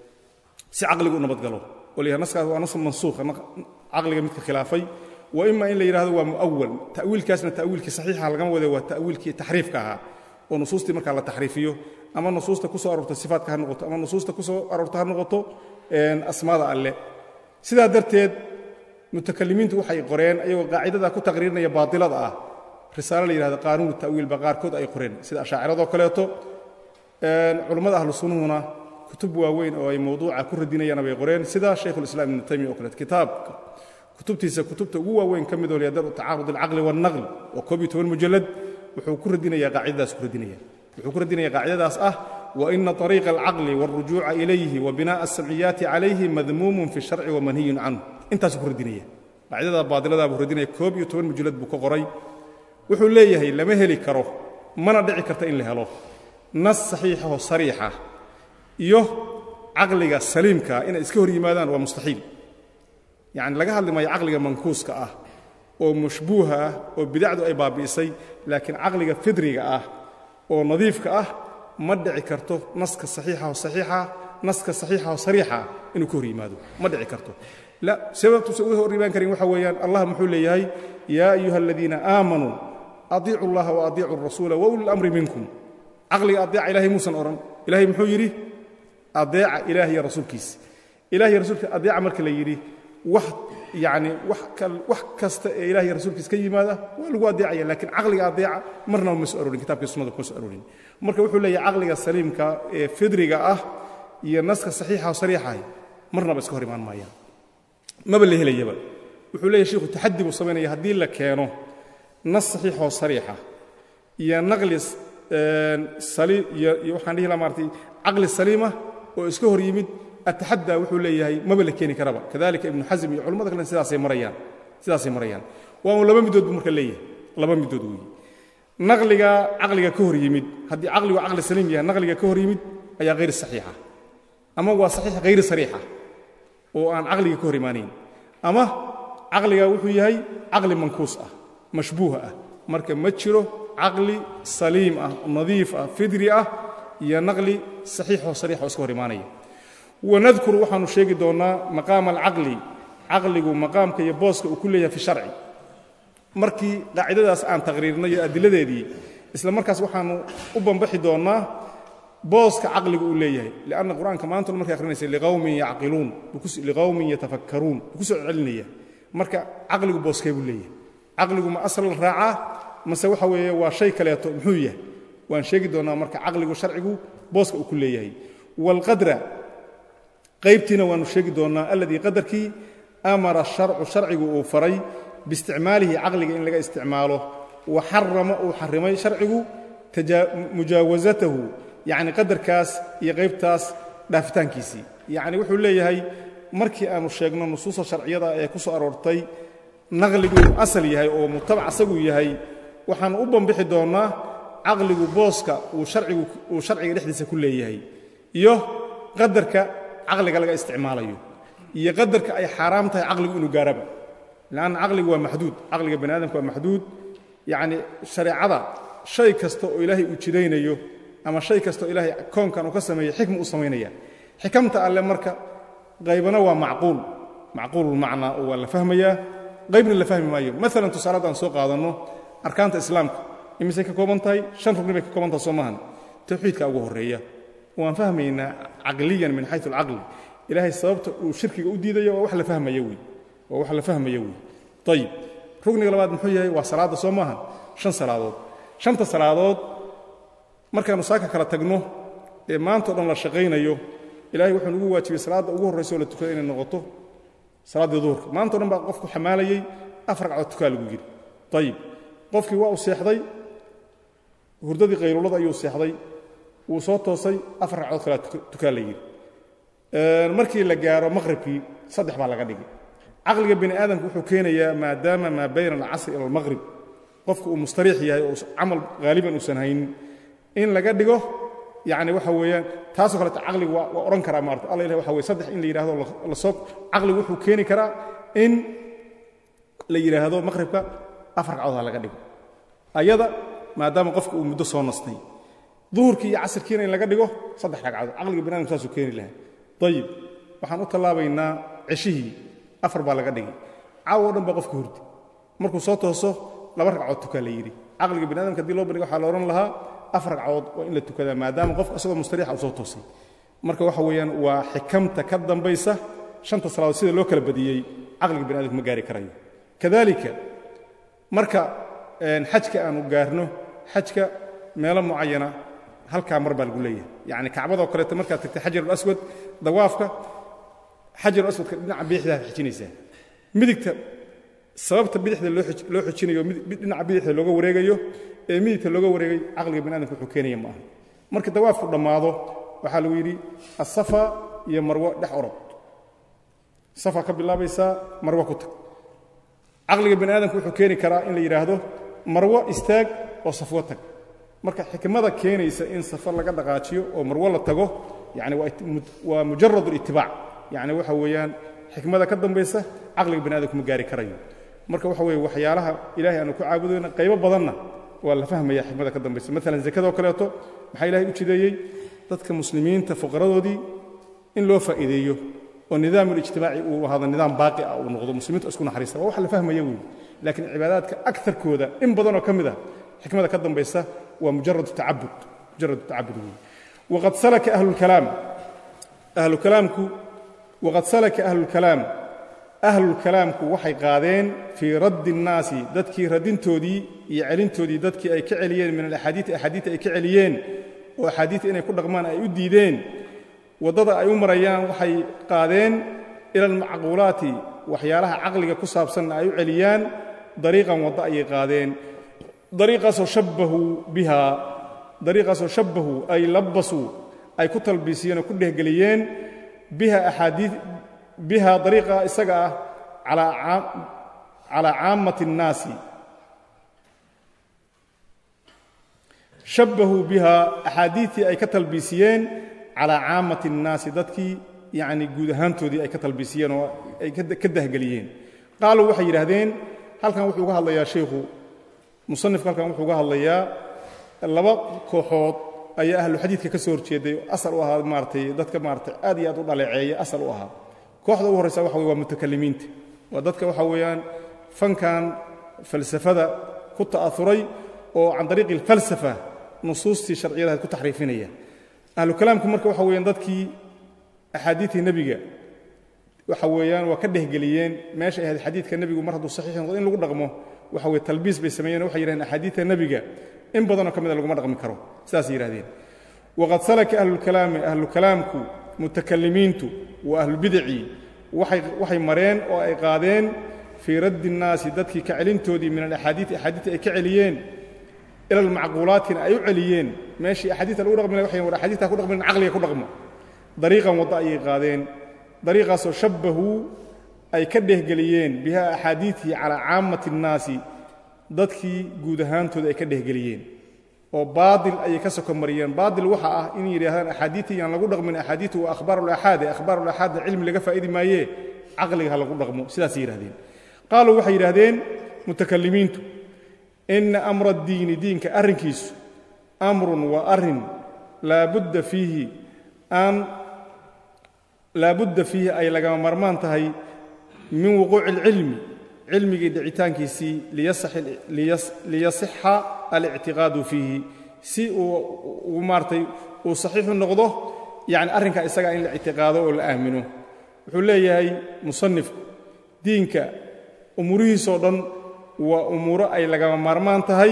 si caqligu u nabadgalo oo la yidhahdo naskaas waa nas mansuuqa caqliga midka khilaafay wa ima in la yidhahdo waa mu'awal ta'wiilkaasna ta'wiilkii saxiixa lagama wade waa ta'wiilkii taxriifka ahaa oo nusuustii markaa la taxriifiyo ama nusuusta ku soo aroorta sifaatka ha noqoto ama nusuusta ku soo aroorta ha noqoto asmaada alle sidaa darteed mutakalimiintu waxay qoreen ayagoo qaacidadaa ku taqriirinaya baatilada ah risaalo la yidhahdo qaanuunu ta'wiil ba qaarkood ay qoreen sida ashaaciradoo kaleeto culammada ahlu sunnuhuna kutub waaweyn oo ay mawduuca ku radinayaana bay qoreen sida shaykhulislaam ibnu taymiya oo kaleeto kitaabka kutubtiisa kutubta ugu waaweyn ka midoo liyadar tacaarud alcaqli waalnaql oo koob iyo toban mujallad wuxuu ku radinayaa qaacidadaas ku radinaya wuxuu ku radinaya qaacidadaas ah waina طariiqa alcaqli wاlrujuuca ilayhi wabinaءa aلsamciyaati calayhi madmuumun fi الsharci wamanhiyun canhu intaasuu ku radinaya qaacidada baadiladaa buu radinaya koob iyo toban mujallad buu ka qoray wuxuu leeyahay lama heli karo mana dhici karta in la helo nas saxiixaho sariixa iyo caqliga saliimkaa inay iska hor yimaadaan waa mustaxiil yacni laga hadli maayo caqliga mankuuska ah oo mashbuuha ah oo bidacdu ay baabi'isay laakiin caqliga fidriga ah oo nadiifka ah ma dhici karto naska saxiixaho saxiixa naska saxiixaho sariixa inuu ka hor yimaado ma dhici karto la sababtuusa uga hor imaan karin waxa weeyaan allah muxuu leeyahay yaa ayuha aladiina aamanuu adiicu allaha wa adiicu arasuula wa uli lamri minkum caqliga adeeca ilahay muusan odhan ilahay muxuu yidhi adeeca ilaah iyo rasuulkiisa ilah iyo rasuulkiisa adeeca marka la yidhi wax yacni wax kasta ee ilah iyo rasuulkiisa ka yimaada waa lagu adeecaya lakiin caqliga adeeca marnaba ma soo aroorin kitabkii sunnada kuma soo aroorin marka wuxuu leeyahay caqliga saliimka ee fidriga ah iyo naska saxiixa oo sariixahay marnaba iska hor imaan maayaan maba la helayaba wuxuu leeyahy shiikhu taxadi buu samaynaya haddii la keeno nas saxiixoo sariixa iyo naqli iyo waxaan dhihi laha maaratay caqli saliima oo iska hor yimid ataxaddaa wuxuu leeyahay maba la keeni karaba kadalika ibnu xasm iyo culamada kalen sidaasay marayaan sidaasay marayaan waa un laba midood buu marka leeyahay laba midood weeye naqliga caqliga ka hor yimid haddii caqligu caqli saliim yahay naqliga ka hor yimid ayaa hayr saxiixa ama waa saxiix hayri sariixa oo aan caqliga ka hor imaanayn ama caqliga wuxuu yahay caqli mankuus ah mashbuuh ah marka ma jiro caqli saliim ah nadiif ah fidri ah iyo naqli saxiixoo sariixoo iska hor imaanaya wanadkuru waxaanu sheegi doonnaa maqaama alcaqli caqligu maqaamka iyo booska uu ku leeyahay fi sharci markii qaacidadaas aan taqriirnay iyo adiladeedii isla markaas waxaanu u bambaxi doonnaa booska caqligu uu leeyahay lianna qur'aanka maantuna markay akhrinaysa liqawmin yacqiluun liqawmin yatafakkaruun buu ku soo celinaya marka caqligu booskee buu leeyahay caqligu ma asal raacaa mase waxa weeye waa shay kaleeto muxuu yahay waan sheegi doonnaa marka caqligu sharcigu booska uu ku leeyahay waalqadra qaybtiina waannu sheegi doonnaa alladii qadarkii amara sharcu sharcigu uu faray biisticmaalihi caqliga in laga isticmaalo wa xarama uu xarrimay sharcigu mujaawasatahu yacni qadarkaas iyo qaybtaas dhaafitaankiisii yacni wuxuu leeyahay markii aanu sheegno nusuusta sharciyada ee ku soo aroortay naqligu inuu asal yahay oo mutabac asaguu yahay waxaannu u bambixi doonnaa caqligu booska uu sharcigu uu sharciga dhexdiisa ku leeyahay iyo qadarka caqliga laga isticmaalayo iyo qadarka ay xaaraam tahay caqligu inuu gaaraba lanna caqligu waa maxduud caqliga bani aadamka waa maxduud yacni shareecada shay kasta oo ilaahay uu jidaynayo ama shay kasta oo ilaahay koonkan uu ka sameeyey xikma u samaynaya xikamta alle marka qaybana waa macquul macquululmacnaa oo waa la fahmayaa qaybna la fahmi maayo maalan tusaalaad aan soo qaadanno arkaanta islaamka imisay ka kooban tahay shan rugni bay ka kooban tahay soo maahan tawxiidka ugu horreeya waan fahmaynaa caqliyan min xayu alcaqli ilaahay sababta uu shirkiga u diidayo waa wax la fahmaya wey waa wax la fahmaya wey ayib rugniga labaad muxuu yahay waa salaadda soo maahan shan salaadood shanta salaadood markaannu saaka kala tagno ee maantao dhan la shaqaynayo ilahay wuxuu nagu waajibay salaadda ugu horraysa oo la tukada inay noqoto salaaddii duhurka maantao dhan baa qofku xamaalayey afar ragcood tukaa lagu yidhi ayib qofkii waa uu seexday hurdadii qayluulada ayuu seexday wuu soo toosay afar ragcood kalea tukaa la yidhi markii la gaaro maqhribkii saddex baa laga dhigay caqliga bini aadamka wuxuu keenayaa maadaama maa bayna alcasri ila almaqhrib qofku uu mustariix yahay oo camal haaliban uusan haynin in laga dhigo yacni waxa weeyaan taasoo kaleeto caqligu waa odhan karaa maarata alla ilahi waxa weye saddex in la yidhahdo lasoo caqligu wuxuu keeni karaa in la yidhaahdo maqhribka afar ragcood ha laga dhigo ayada maadaama qofka uu muddo soo nastay duhurkii iyo casirkiina in laga dhigo saddex ragcadood caqliga bini adamku saasuu keeni lahaa ayib waxaan u tallaabaynaa ceshihii afar baa laga dhigay caawo o dhan baa qofka hurdi markuu soo tooso laba ragcood tukaa la yidhi caqliga bini adamka hadii loo bandhiga waxaa la odhan lahaa afar ragcood waa in la tukadaa maadaama qofka asagoo mustariixa uu soo toosay marka waxa weeyaan waa xikamta ka dambaysa shanta salaadood sida loo kala badiyey caqliga bini adamka ma gaari karayo kadalika marka xajka aanu gaarno xajka meelo mucayana halkaa mar baa lagu leeyahay yacni kacbadoo kaleeto markaad tagtay xajarulaswad dawaafka xajarulaswadka dhinaca bidixdaad xijinaysaa midigta sababta bidixda loo xijinayo dhinaca bidixda looga wareegayo ee midigta looga wareegay caqliga bini adamka wuxuu keenaya ma aha markii dawaafku dhammaado waxaa lagu yidhi asafa iyo marwo dhex orod safa ka bilaabaysaa marwo ku tag caqliga bini aadamka wuxuu keeni karaa in la yidhaahdo marwo istaag oo safwo tag marka xikmada keenaysa in safar laga dhaqaajiyo oo marwo la tago yani waa mujarad litibaac yani waxa weeyaan xikmada ka dambaysa caqliga bani adamku ma gaari karayo marka waxa weye waxyaalaha ilahay aanu ku caabudayna qaybo badanna waa la fahmaya xikmada ka dambaysa maalan zakadoo kaleeto maxaa ilahay u jideeyey dadka muslimiinta fuqaradoodii in loo faa'iideeyo oo nidaam ulijtimaaci uu ahaado nidaam baaqi ah uu noqdo muslimiintu isku naxariista waa wax la fahmaya wey laakiin cibaadaadka akarkooda in badanoo ka mid ah xikmada ka dambaysa waa mujarad tacabud mujarad tacabud wey waqad salaka ahlulkalaam ahlukalaamku waqad salaka ahlulkalaam ahlulkalaamku waxay qaadeen fii raddi الnaasi dadkii radintoodii iyo celintoodii dadkii ay ka celiyeen min alaxaadiii axaadiita ay ka celiyeen oo axaadiita inay ku dhaqmaan ay u diideen waddada ay u marayaan waxay qaadeen ila almacquulaati waxyaalaha caqliga ku saabsanna ay u celiyaan dariiqan waddo ayay qaadeen dariiqaasoo shabbahuu bihaa dariiqaasoo shabbahuu ay labbasuu ay ku talbiisiyeen oo ku dhehgeliyeen biha axaadii biha dariiqa isaga ah calaa caammati الnaasi shabbahuu biha axaadiitii ay ka talbiisiyeen calaa caammati الnaasi dadkii yacni guud ahaantoodii ay ka talbiisiyeen oo ay ka dahgeliyeen qaaluu waxay yidhaahdeen halkan wuxuu uga hadlayaa shaykhu musanifku halkan wuxuu uga hadlayaa laba kooxood ayaa ahlu xadiidka ka soo horjeeday asal u ahaa maaratay dadka maaratay aad iyo aad u dhaleeceeya asal u ahaa kooxda ugu horraysa waxa wey waa mutakalimiinta waa dadka waxa weeyaan fankan falsafada ku ta'auray oo can dariiqi alfalsafa nusuustii sharciyadahayd ku taxriifinaya ahlu kalaamku marka waxa weeyaan dadkii axaadiidtii nebiga waxa weeyaan waa ka dhehgeliyeen meesha ay ahayd xadiidka nebigu mar hadduu saxiix noqdo in lagu dhaqmo waxa weye talbiis bay sameeyeen waxay yidhahdeen axaadiidta nebiga in badanoo ka mida laguma dhaqmi karo sidaasay yidhahdeen waqad salaka ahlulkalaami ahlu kalaamku mutakalimiintu wa ahlulbidaci waxay mareen oo ay qaadeen fii raddi الnaasi dadkii ka celintoodii min alaxaadiii axaadiita ay ka celiyeen ila almacquulaatina ay u celiyeen meeshii axaadiita lagu dhaqmi lahay waxay war axaadiita ku dhaqmin caqliga ku dhaqmo dariiqan waddo ayay qaadeen dariiqaasoo shabbahuu ay ka dhehgeliyeen biha axaadiitii calaa caammati الnaasi dadkii guud ahaantooda ay ka dhehgeliyeen oo baadil ayay ka soko mariyeen baadil waxa ah inay yidhaahdaan axaadiitii yaan lagu dhaqmin axaadiitu waa akhbaar ulaxaade akhbaar ulaxaadna cilmi laga faa'idi maayee caqliga ha lagu dhaqmo sidaasay yidhahdeen qaaluu waxay yidhahdeen mutakalimiintu ina amra addiini diinka arrinkiisu amrun waa arrin laabudda fiihi aan laabudda fiihi ay lagama marmaan tahay min wuquuci اlcilmi cilmigii dhicitaankiisii liyasixa alictiqaadu fiihi si uu maaratay uu saxiixu noqdo yani arrinkaa isagaa in la ictiqaado oo la aamino wuxuu leeyahay musanifku diinka umuurihiisoo dhan waa umuuro ay lagama maarmaan tahay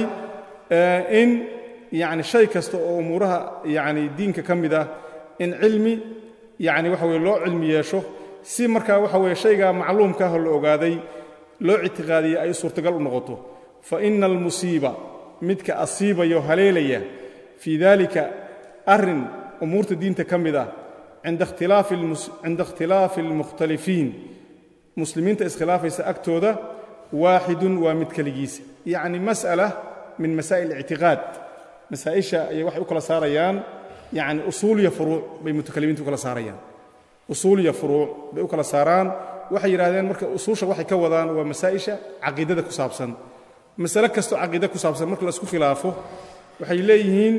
in yani shay kasta oo umuuraha yani diinka ka mid ah in cilmi yani waxa weye loo cilmi yeesho si markaa waxa weye shaygaa macluumkaahoo la ogaaday loo ictiqaadiya ay suurtagal u noqoto fa ina almusiiba midka asiibaya oo haleelaya fii dalika arrin umuurta diinta ka mid ah cinda ikhtilaafi almukhtalifiin muslimiinta iskhilaafaysa agtooda waaxidun waa mid keligiisa yacni mas'ala min masaa'il ictiqaad masaa'isha ayay waxay u kala saarayaan yacni usuul iyo furuuc bay mutakalimiinta u kala saarayaan usuul iyo furuuc bay u kala saaraan waxay yidhahdeen marka usuusha waxay ka wadaan waa masaa'isha caqiidada ku saabsan masale kastoo caqiida ku saabsan marka laisku khilaafo waxay leeyihiin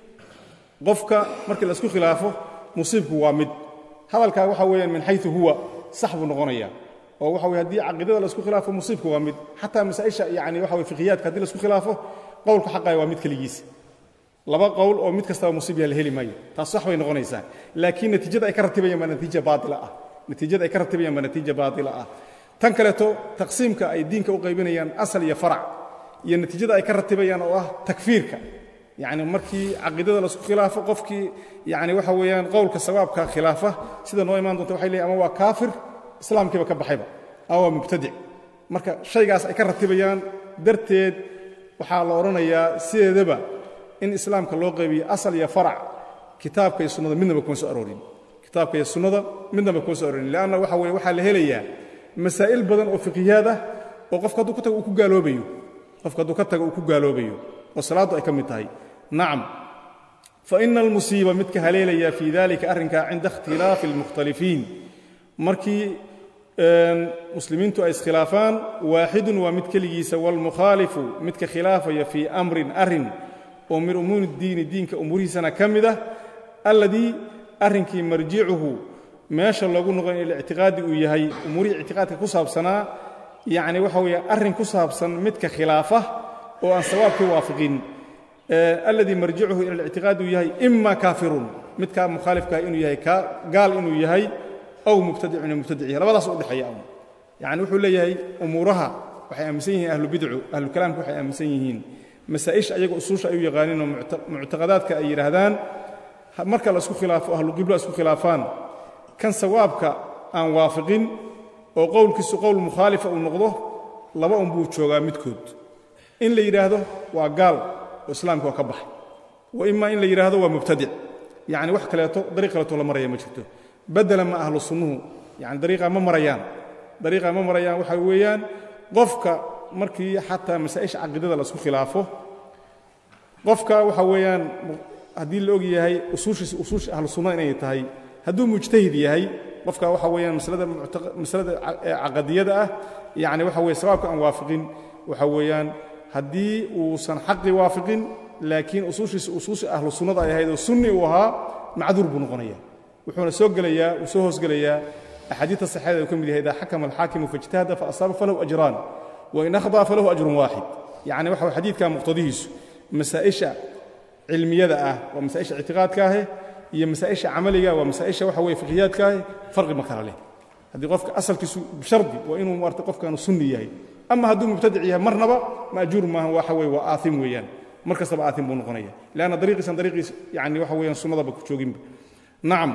qofka markii laisku khilaafo musiibku waa mid hadalkaa waxa weeyaan min xayu huwa sax buu noqonaya oo waxa weye haddii caqiidada laisku khilaafo musiibku waa mid xataa masaa'isha yani waxa weye fikiyaadka haddi laisku khilaafo qowlka xaqaya waa mid keligiisa laba qowl oo mid kastaba musiib yaha la heli maayo taas sax bay noqonaysaa laakiin natiijada ay ka ratibayaan baa natiija baaila ah natiijada ay ka ratibayaan baa natiija baatila ah tan kaleeto taqsiimka ay diinka u qaybinayaan asal iyo farac iyo natiijada ay ka ratibayaan oo ah takfiirka yacni markii caqiidada laisku khilaafo qofkii yani waxa weeyaan qowlka sawaabka khilaafa sida noo imaan doonta waxay leeyiin ama waa kaafir islaamkiiba ka baxayba ama waa mubtadic marka shaygaas ay ka ratibayaan darteed waxaa la odhanayaa sideedaba in islaamka loo qaybiyo asal iyo farac kitaabka iyo sunnada midnaba kuma soo aroorin kitaabka iyo sunnada midnaba kuma soo aroorin leanna waxa weye waxaa la helayaa masaa'il badan oo fiqiyaad ah oo qofka hadduu ka tago uu ku gaaloobayo qofka hadduu ka tago uu ku gaaloobayo oo salaaddu ay ka mid tahay nacam fa ina almusiiba midka haleelaya fii dalika arrinkaa cinda ikhtilaafi almukhtalifiin markii muslimiintu ay iskhilaafaan waaxidun waa mid keligiisa waalmukhaalifu midka khilaafaya fii amrin arrin oo min umuuri diini diinka umuurihiisana ka mid ah alladii arrinkii marjicuhu meesha loogu noqon ila ictiqaadi uu yahay umuurihii ictiqaadka ku saabsanaa yacni waxa weeye arrin ku saabsan midka khilaafa oo aan sawaabkii waafiqin alladii marjicuhu ila lictiqaadi uu yahay ima kaafirun midkaa mukhaalifkaah inuu yahay gaal inuu yahay aw mubtadicun mubtadic yahay labadaas u dhexeeya yacni wuxuu leeyahay umuuraha waxay aaminsan yihiin ahlubidcu ahlukalaamka waxay aaminsan yihiin masaa'isha ayaga usuusha ay u yaqaaniinoo muctaqadaadka ay yidhaahdaan marka la isku khilaafo ahluqibla isku khilaafaan kan sawaabka aan waafiqin oo qowlkiisu qowl mukhaalifa uu noqdo laba un buu joogaa midkood in la yidhaahdo waa gaal oo islaamka waa ka baxay wa imaa in la yidhaahdo waa mubtadic yacni wax kaleeto dariiq kaleeto la maraya ma jirto bedela ma ahlu sunnuhu yani dariiqa ma marayaan dariiqa ma marayaan waxa weeyaan qofka markii xataa masaa'isha caqiidada la isku khilaafo qofka waxa weeyaan haddii la og yahay usuushiisa usuusha ahlu sunnada inay tahay hadduu mujtahid yahay qofka waxa weeyaan masalada masalada caqadiyada ah yacni waxa weeye sawaabka aan waafiqin waxa weeyaan haddii uusan xaqi waafiqin laakiin usuushiisa usuusha ahlu sunnada ay ahayd oo sunni uu ahaa macduur buu noqonaya wuxuuna soo gelayaa uu soo hoosgelayaa axaadiidta saxeeda uu ka mid yahay idaa xakama alxaakimu faijtahada faasaaba falahu ajraan wain akhdaa falahu ajrun waaxid yacni waxa way xadiidka muqtadihiisu masaa'isha cilmiyada ah waa masaa'isha ictiqaadka ahe iyo masaa'isha camaliga waa masaa'isha waxa weye fiqhiyaadka ahe farqi ma kala leh haddii qofka asalkiisu bishardi waa inuu maarta qofkaanu sunni yahay ama hadduu mubtadic yahay marnaba maajuur maaha waxa weye waa aaim weeyaan mar kastaba aaim buu noqonaya leanna dariiqiisan dariiqiis yani waxa weeyaan sunnadaba ku jooginba nacam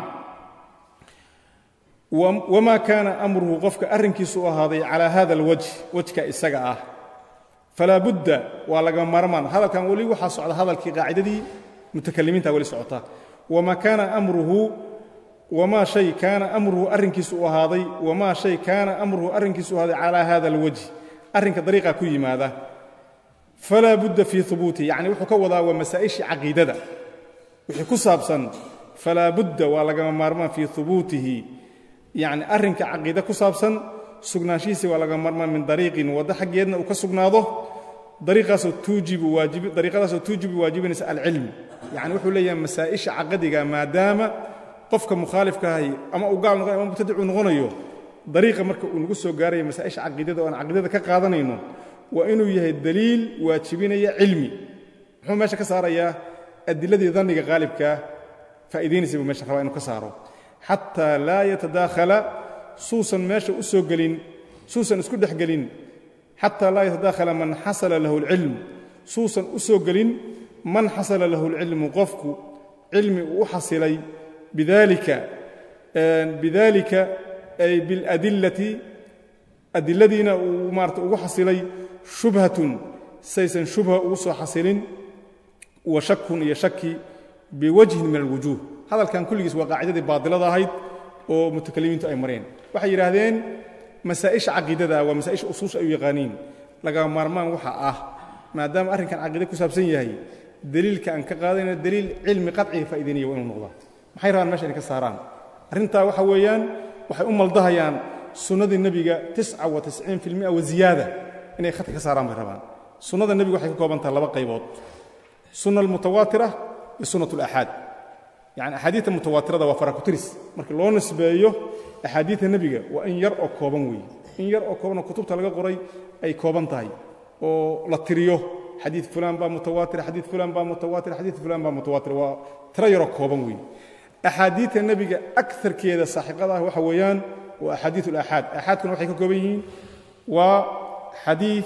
wamaa kaana amruhu qofka arrinkiisu u ahaaday calaa hada alwajh wejka isaga ah falaa budda waa lagama maarmaan hadalkan weli waxaa socda hadalkii qaacidadii mutakalimiinta weli socota wamaa kaana amruhu wamaa shay kaana amruhu arrinkiisu u ahaaday wamaa shay kaana amruhu arrinkiisu u ahaaday calaa hada alwajh arrinka dariiqa ku yimaada falaa budda fii hubuutihi yacni wuxuu ka wadaa waa masaa'ishii caqiidada wixii ku saabsan falaa budda waa lagama maarmaan fii hubuutihi yacni arrinka caqiide ku saabsan sugnaanshihiisi waa laga marmaan min dariiqin waddo xaggeedna uu ka sugnaado dariiqaasoo tuujibu waajibi dariiqadaasoo tuujibu waajibinaysa alcilmi yacni wuxuu leeyahay masaa'isha caqadiga maadaama qofka mukhaalifka ahay ama uu gaal noqonayo ama mubtadic uu noqonayo dariiqa marka uu nagu soo gaaraya masaa'isha caqiidada oo aan caqiidada ka qaadanayno waa inuu yahay daliil waajibinaya cilmi muxuu meesha ka saarayaa adiladii danniga qaalibkaa faa'idaynaysa buu meesha rabaa inuu ka saaro xataa laa yatadaakhala suusan meesha u soo gelin suusan isku dhex gelin xataa laa yatadaakhala man xasala lahu alcilm suusan u soo gelin man xasala lahu alcilmu qofku cilmi uu u xasilay bidalika bidalika ay biاladillati adiladiina uu maarata ugu xasilay shubhatun saysan shubha ugu soo xasilin wa shakun iyo shaki biwajhin min alwujuuh hadalkan kulligiis waa qaacidadii baadilada ahayd oo mutakalimiintu ay mareen waxay yidhaahdeen masaa'isha caqiidada waa masaa'isha usuusha ay u yaqaaniin lagama maarmaan waxa ah maadaama arrinkan caqiide ku saabsan yahay deliilka aan ka qaadayna deliil cilmi qadciga faa'idaynaya waa inuu noqdaa maxay rabaan mesha inay ka saaraan arrintaa waxa weeyaan waxay u maldahayaan sunnadii nebiga tisca wa tisciin fi lmia wa ziyaada inay khadka ka saaraan bay rabaan sunnada nebiga waxay ka kooban tahay laba qaybood sunna almutawaatira iyo sunnat alaxaad yani axaadiidta mutawaatirada waa farakutiris markii loo nisbeeyo axaadiidta nebiga waa in yar oo kooban weeye in yar oo koobanoo kutubta laga qoray ay kooban tahay oo la tiriyo xadiid fulaan baa mutawaatir xadiid fulaan baa mutawaatir xadiid fulaan baa mutawaatir waa tiro yaroo kooban weeye axaadiidta nebiga akarkeeda saaxiqada ah waxa weeyaan waa axaadiid alaxaad axaadkuna waxay ka kooban yihiin waa xadiid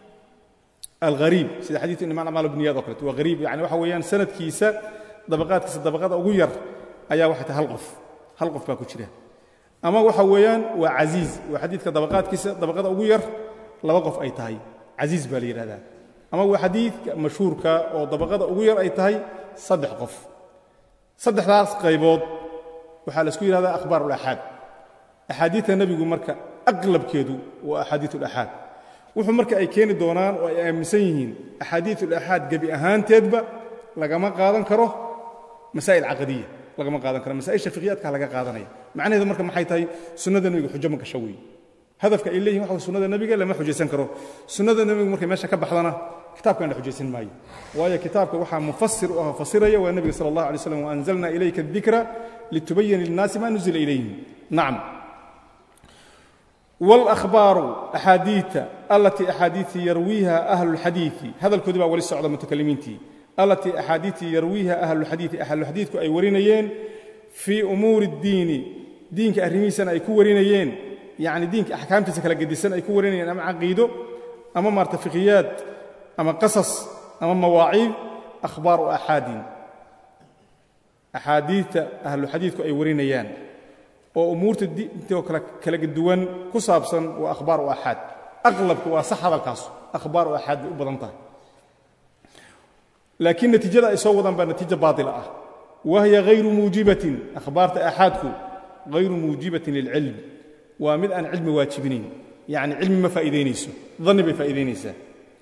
alghariib sida xadiidu imaan amaal bniyaad o kaleeto waa hariib yani waxa weeyaan sanadkiisa dabaqaadkiisa dabaqada ugu yar ayaa waxay tahay hal qof hal qof baa ku jira ama waxa weeyaan waa casiiz waa xadiidka dabaqaadkiisa dabaqada ugu yar laba qof ay tahay casiiz baa la yidhahdaa ama waa xadiidka mashhuurka oo dabaqada ugu yar ay tahay saddex qof saddexdaas qaybood waxaa la isku yidhahdaa akhbaar ulaxaad axaadiidta nebigu marka aqlabkeedu waa axaadiid ulaxaad wuxuu marka ay keeni doonaan oo ay aaminsan yihiin axaadiid ulaxaad gebi ahaanteedba lagama qaadan karo masaa'il caqadiya lagama qaadan karo masaa'isha fiqhiyaadka laga qaadanaya macnaheedu marka maxay tahay sunnada nebiga xujo ma gasho weeye hadafka ay leeyihin waxa sunnada nebiga lama xujaysan karo sunnada nebigu markay meesha ka baxdana kitaabkan la xujaysan maayo waayo kitaabka waxaa mufasir u ah fasiraya waa nebiga sala allah alay slam waanzalna ilayka adikra litubayina lilnaasi ma nuzila ilayhim nacam wاlأhbaaru axaadiita alatii axaadiitii yarwiiha ahlulxadiiثi hadalkoodii baa wali socda mutakalimiintii alatii axaadiitii yarwiiha ahlulxadiiثi ahluxadiidku ay warinayeen fii umuuri اddiini diinka arrimihiisana ay ku warinayeen yani diinka axkaamtiisa kala gedisan ay ku warinayeen ama caqiido ama maarta fiqiyaad ama qasas ama mawaaciid akhbaaru axaadin axaadiidta ahluxadiidku ay warinayaan oo umuurta diintoo kale kala duwan ku saabsan waa akhbaar u axaad aqlabka waa sax hadalkaas akhbaar u axaad bay u badan tahay laakiin natiijada ay soo wadaan baa natiijo baatila ah wahya hayru muujibatin akhbaarta axaadku hayru muujibatin lilcilm waa mid aan cilmi waajibinayn yacni cilmi ma faa'iidaynayso danni bay faa'iidaynaysaa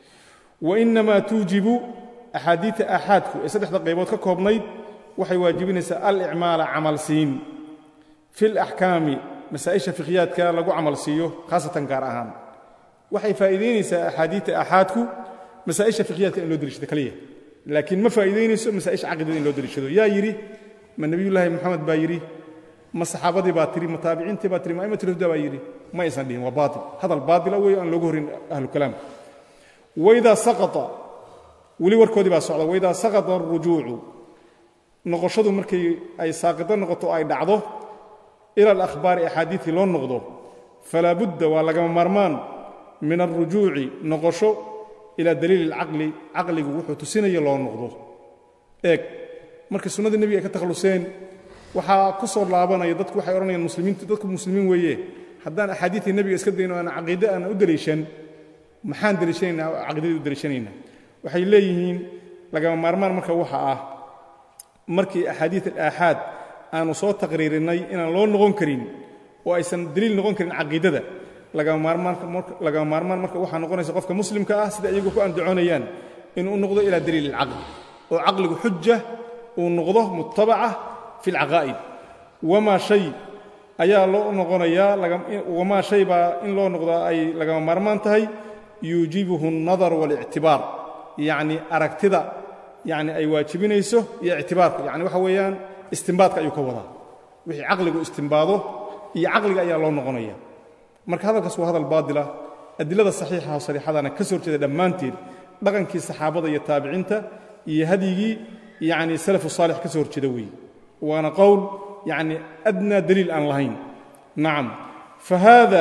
wainamaa tuujibu axaadiidta aaxaadku ee saddexda qaybood ka koobnayd waxay waajibinaysaa alicmaala camal siin fi laxkaami masaa'isha fikhyaadka lagu camal siiyo khaasatan gaar ahaan waxay faa'iidaynaysaa axaadiidta aaxaadku masaa'isha fikhyaadka in loo deliishado kaliya laakiin ma faa'iidaynayso masaa'isha caqidada in loo deliishado yaa yidhi ma nebiyullaahi moxamed baa yidhi ma saxaabadii baa tiri ma taabiciintii baa tiri ma aimatulhuda baa yidhi ma aysan dhihin waa baatil hadal baatila weeye aan loogu horin ahlukalaamka waidaa saqata weli warkoodii baa socda waidaa saqata arujuucu noqoshadu markay ay saaqido noqoto ay dhacdo ila alakhbaari axaadiidkii loo noqdo falaa budda waa lagama maarmaan min alrujuuci noqosho ilaa daliili alcaqli caqligu wuxuu tusinaya loo noqdo eeg markay sunnadii nebiga ay ka takhalluseen waxaa ku soo laabanaya dadku waxay odhanayaan muslimiintu dadku muslimiin weeye haddaan axaadiidtii nebiga iska dayno aan caqiide aan u deliishan maxaan deliishanaynaa oo caqiidadii u deliishanaynaa waxay leeyihiin lagama maarmaan marka waxa ah markii axaadiid alaaxaad aanu soo taqriirinnay inaan loo noqon karin oo aysan deliil noqon karin caqiidada lagama maarmaan marka waxaa noqonaysa qofka muslimka ah sida iyagu ku andacoonayaan inuu u noqdo ilaa daliil alcaqli oo caqligu xuja uu noqdo mutabaca fi alcaqaa'id wamaa shay ayaa loo noqonayaa wamaa shay baa in loo noqdaa ay lagama maarmaan tahay yuujibuhu الnadar واlictibaar yacni aragtida yani ay waajibinayso iyo ictibaarka yani waxa weeyaan istimbaadka ayuu ka wadaa wixii caqligu istimbaado iyo caqliga ayaa loo noqonaya marka hadalkaas waa hadal baadila adilada saxiixa oo sariixadana ka soo horjeeda dhammaanteed dhaqankii saxaabada iyo taabiciinta iyo hadyigii yani salafu saalix ka soo horjeeda weeye waana qowl yani adnaa daliil aan lahayn nacam fahaada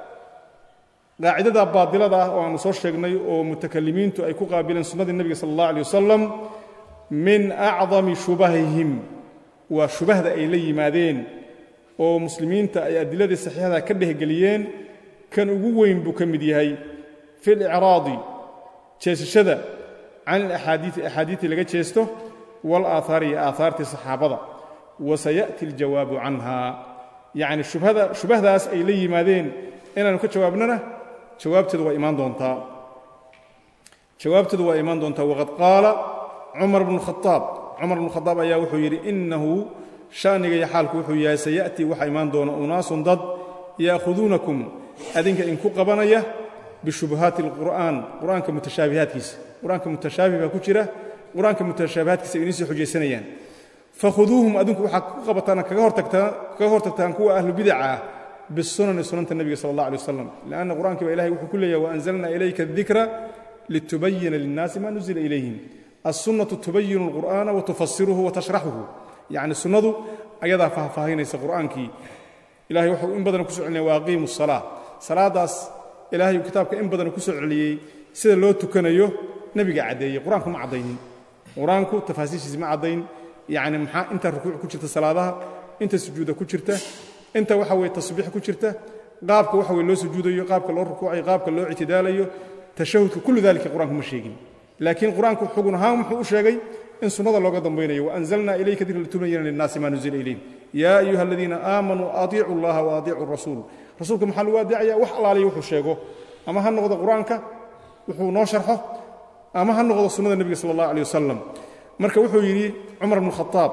qaacidada baadilada ah oo aanu soo sheegnay oo mutakalimiintu ay ku qaabileen sunnadii nebiga sala allah alay wasalam min acdami shubahihim waa shubahda ay la yimaadeen oo muslimiinta ay adiladii saxiixada ka dhehgeliyeen kan ugu weyn buu ka mid yahay fi licraadi jeesashada can alaxaadiii axaadiidii laga jeesto walaaahaari iyo aahaartii saxaabada wasaya'ti aljawaabu canha yacni shubhada shubahdaas ay la yimaadeen inaannu ka jawaabnana jawaabteedu waa imaan doontaa jawaabteedu waa imaan doontaa waqad qaala cumar bnu khaaab cumar bnu khadaab ayaa wuxuu yidhi innahu sha'niga iyo xaalku wuxuu yahay saya'tii waxaa imaan doona unaasun dad ya'khuduunakum adinka inku qabanaya bishubuhaati alqur'aan qur'aanka mutashaabihaadkiisa qur'aanka mutashaabih baa ku jira qur'aanka mutashaabihaadkiisa ay idiin soo xujaysanayaan fakhuduuhum adinku waxaad ku qabataan kaga hortagtaan kuwa ahlu bidaca ah bisunani sunanta nebiga sala allah alay wasalam lianna qur'ankii baa ilahay wuxuu ku leeyahay waanzalna ilayka adikra litubayina linnaasi ma nuzila ilayhim alsunnatu tubayinu alqur'aana watufasiruhu watashraxuhu yacni sunnadu ayadaa faahfaahinaysa qur'aankii ilahay wuxuu in badan ku soo celinaya waaqiimu asalaa salaadaas ilaahay kitaabka in badan ku soo celiyey sida loo tukanayo nebiga caddeeyey qur-aanku ma caddaynin qur-aanku tafaasiishiisi ma caddayn yacni maxaa inta rukuuc ku jirta salaadaha inta sujuuda ku jirta inta waxa weye tasbiix ku jirta qaabka waxa weye loo sujuudayo qaabka loo rukuucayo qaabka loo ictidaalayo tashahudka kullu dalika qur-aanku ma sheegin laakiin qur-aanku xugun ahaan wuxuu u sheegay in sunnada looga dambaynayo waanzalna ilayka dikra litubayina linnaasi ma nuzila ilayhim yaa ayuha aladiina aamanuu atiicu allaha wa atiicu rasuul rasuulka maxaa lagu adeecaya wax allaaliya wuxuu sheego ama ha noqdo qur-aanka wuxuu noo sharxo ama ha noqdo sunnada nebiga sala allah alay wasalam marka wuxuu yidhi cumar bnu khaaab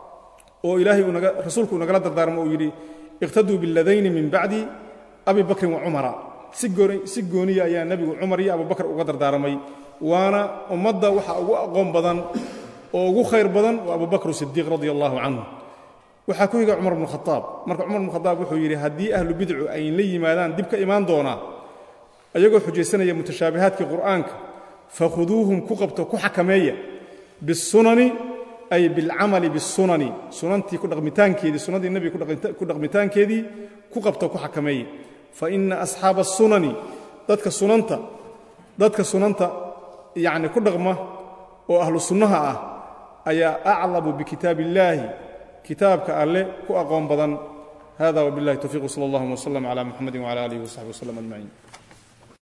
oo ilaahay rasuulku uu nagala dardaarmo uu yidhi iqtaduu biladayni min bacdi abi bakrin wa cumara si gooniya ayaa nebigu cumar iyo abubakar uga dardaaramay waana ummadda waxa ugu aqoon badan oo ugu khayr badan waa abubakr sidiiq radi allahu canhu waxaa ku higa cumar bnu khaaab marka cumar bnu khaaab wuxuu yidhi haddii ahlu bidcu ay la yimaadaan dib ka imaan doonaa ayagoo xujaysanaya mutashaabihaadkii qur'aanka fakhuduuhum ku qabto ku xakameeya bisunani ay bilcamali bisunani sunantii ku dhaqmitaankeedii sunnadii nebiga ku dhaqmitaankeedii ku qabto ku xakameeya fa ina asxaaba asunani dadka sunanta dadka sunanta yacni ku dhaqma oo ahlu sunnaha ah ayaa aclamu bikitaab illaahi kitaabka alle ku aqoon badan hada wbillahi towfiq wsala allahuma wslm cla muxamadi wcala alihi wsaxbi wslm ajmaciin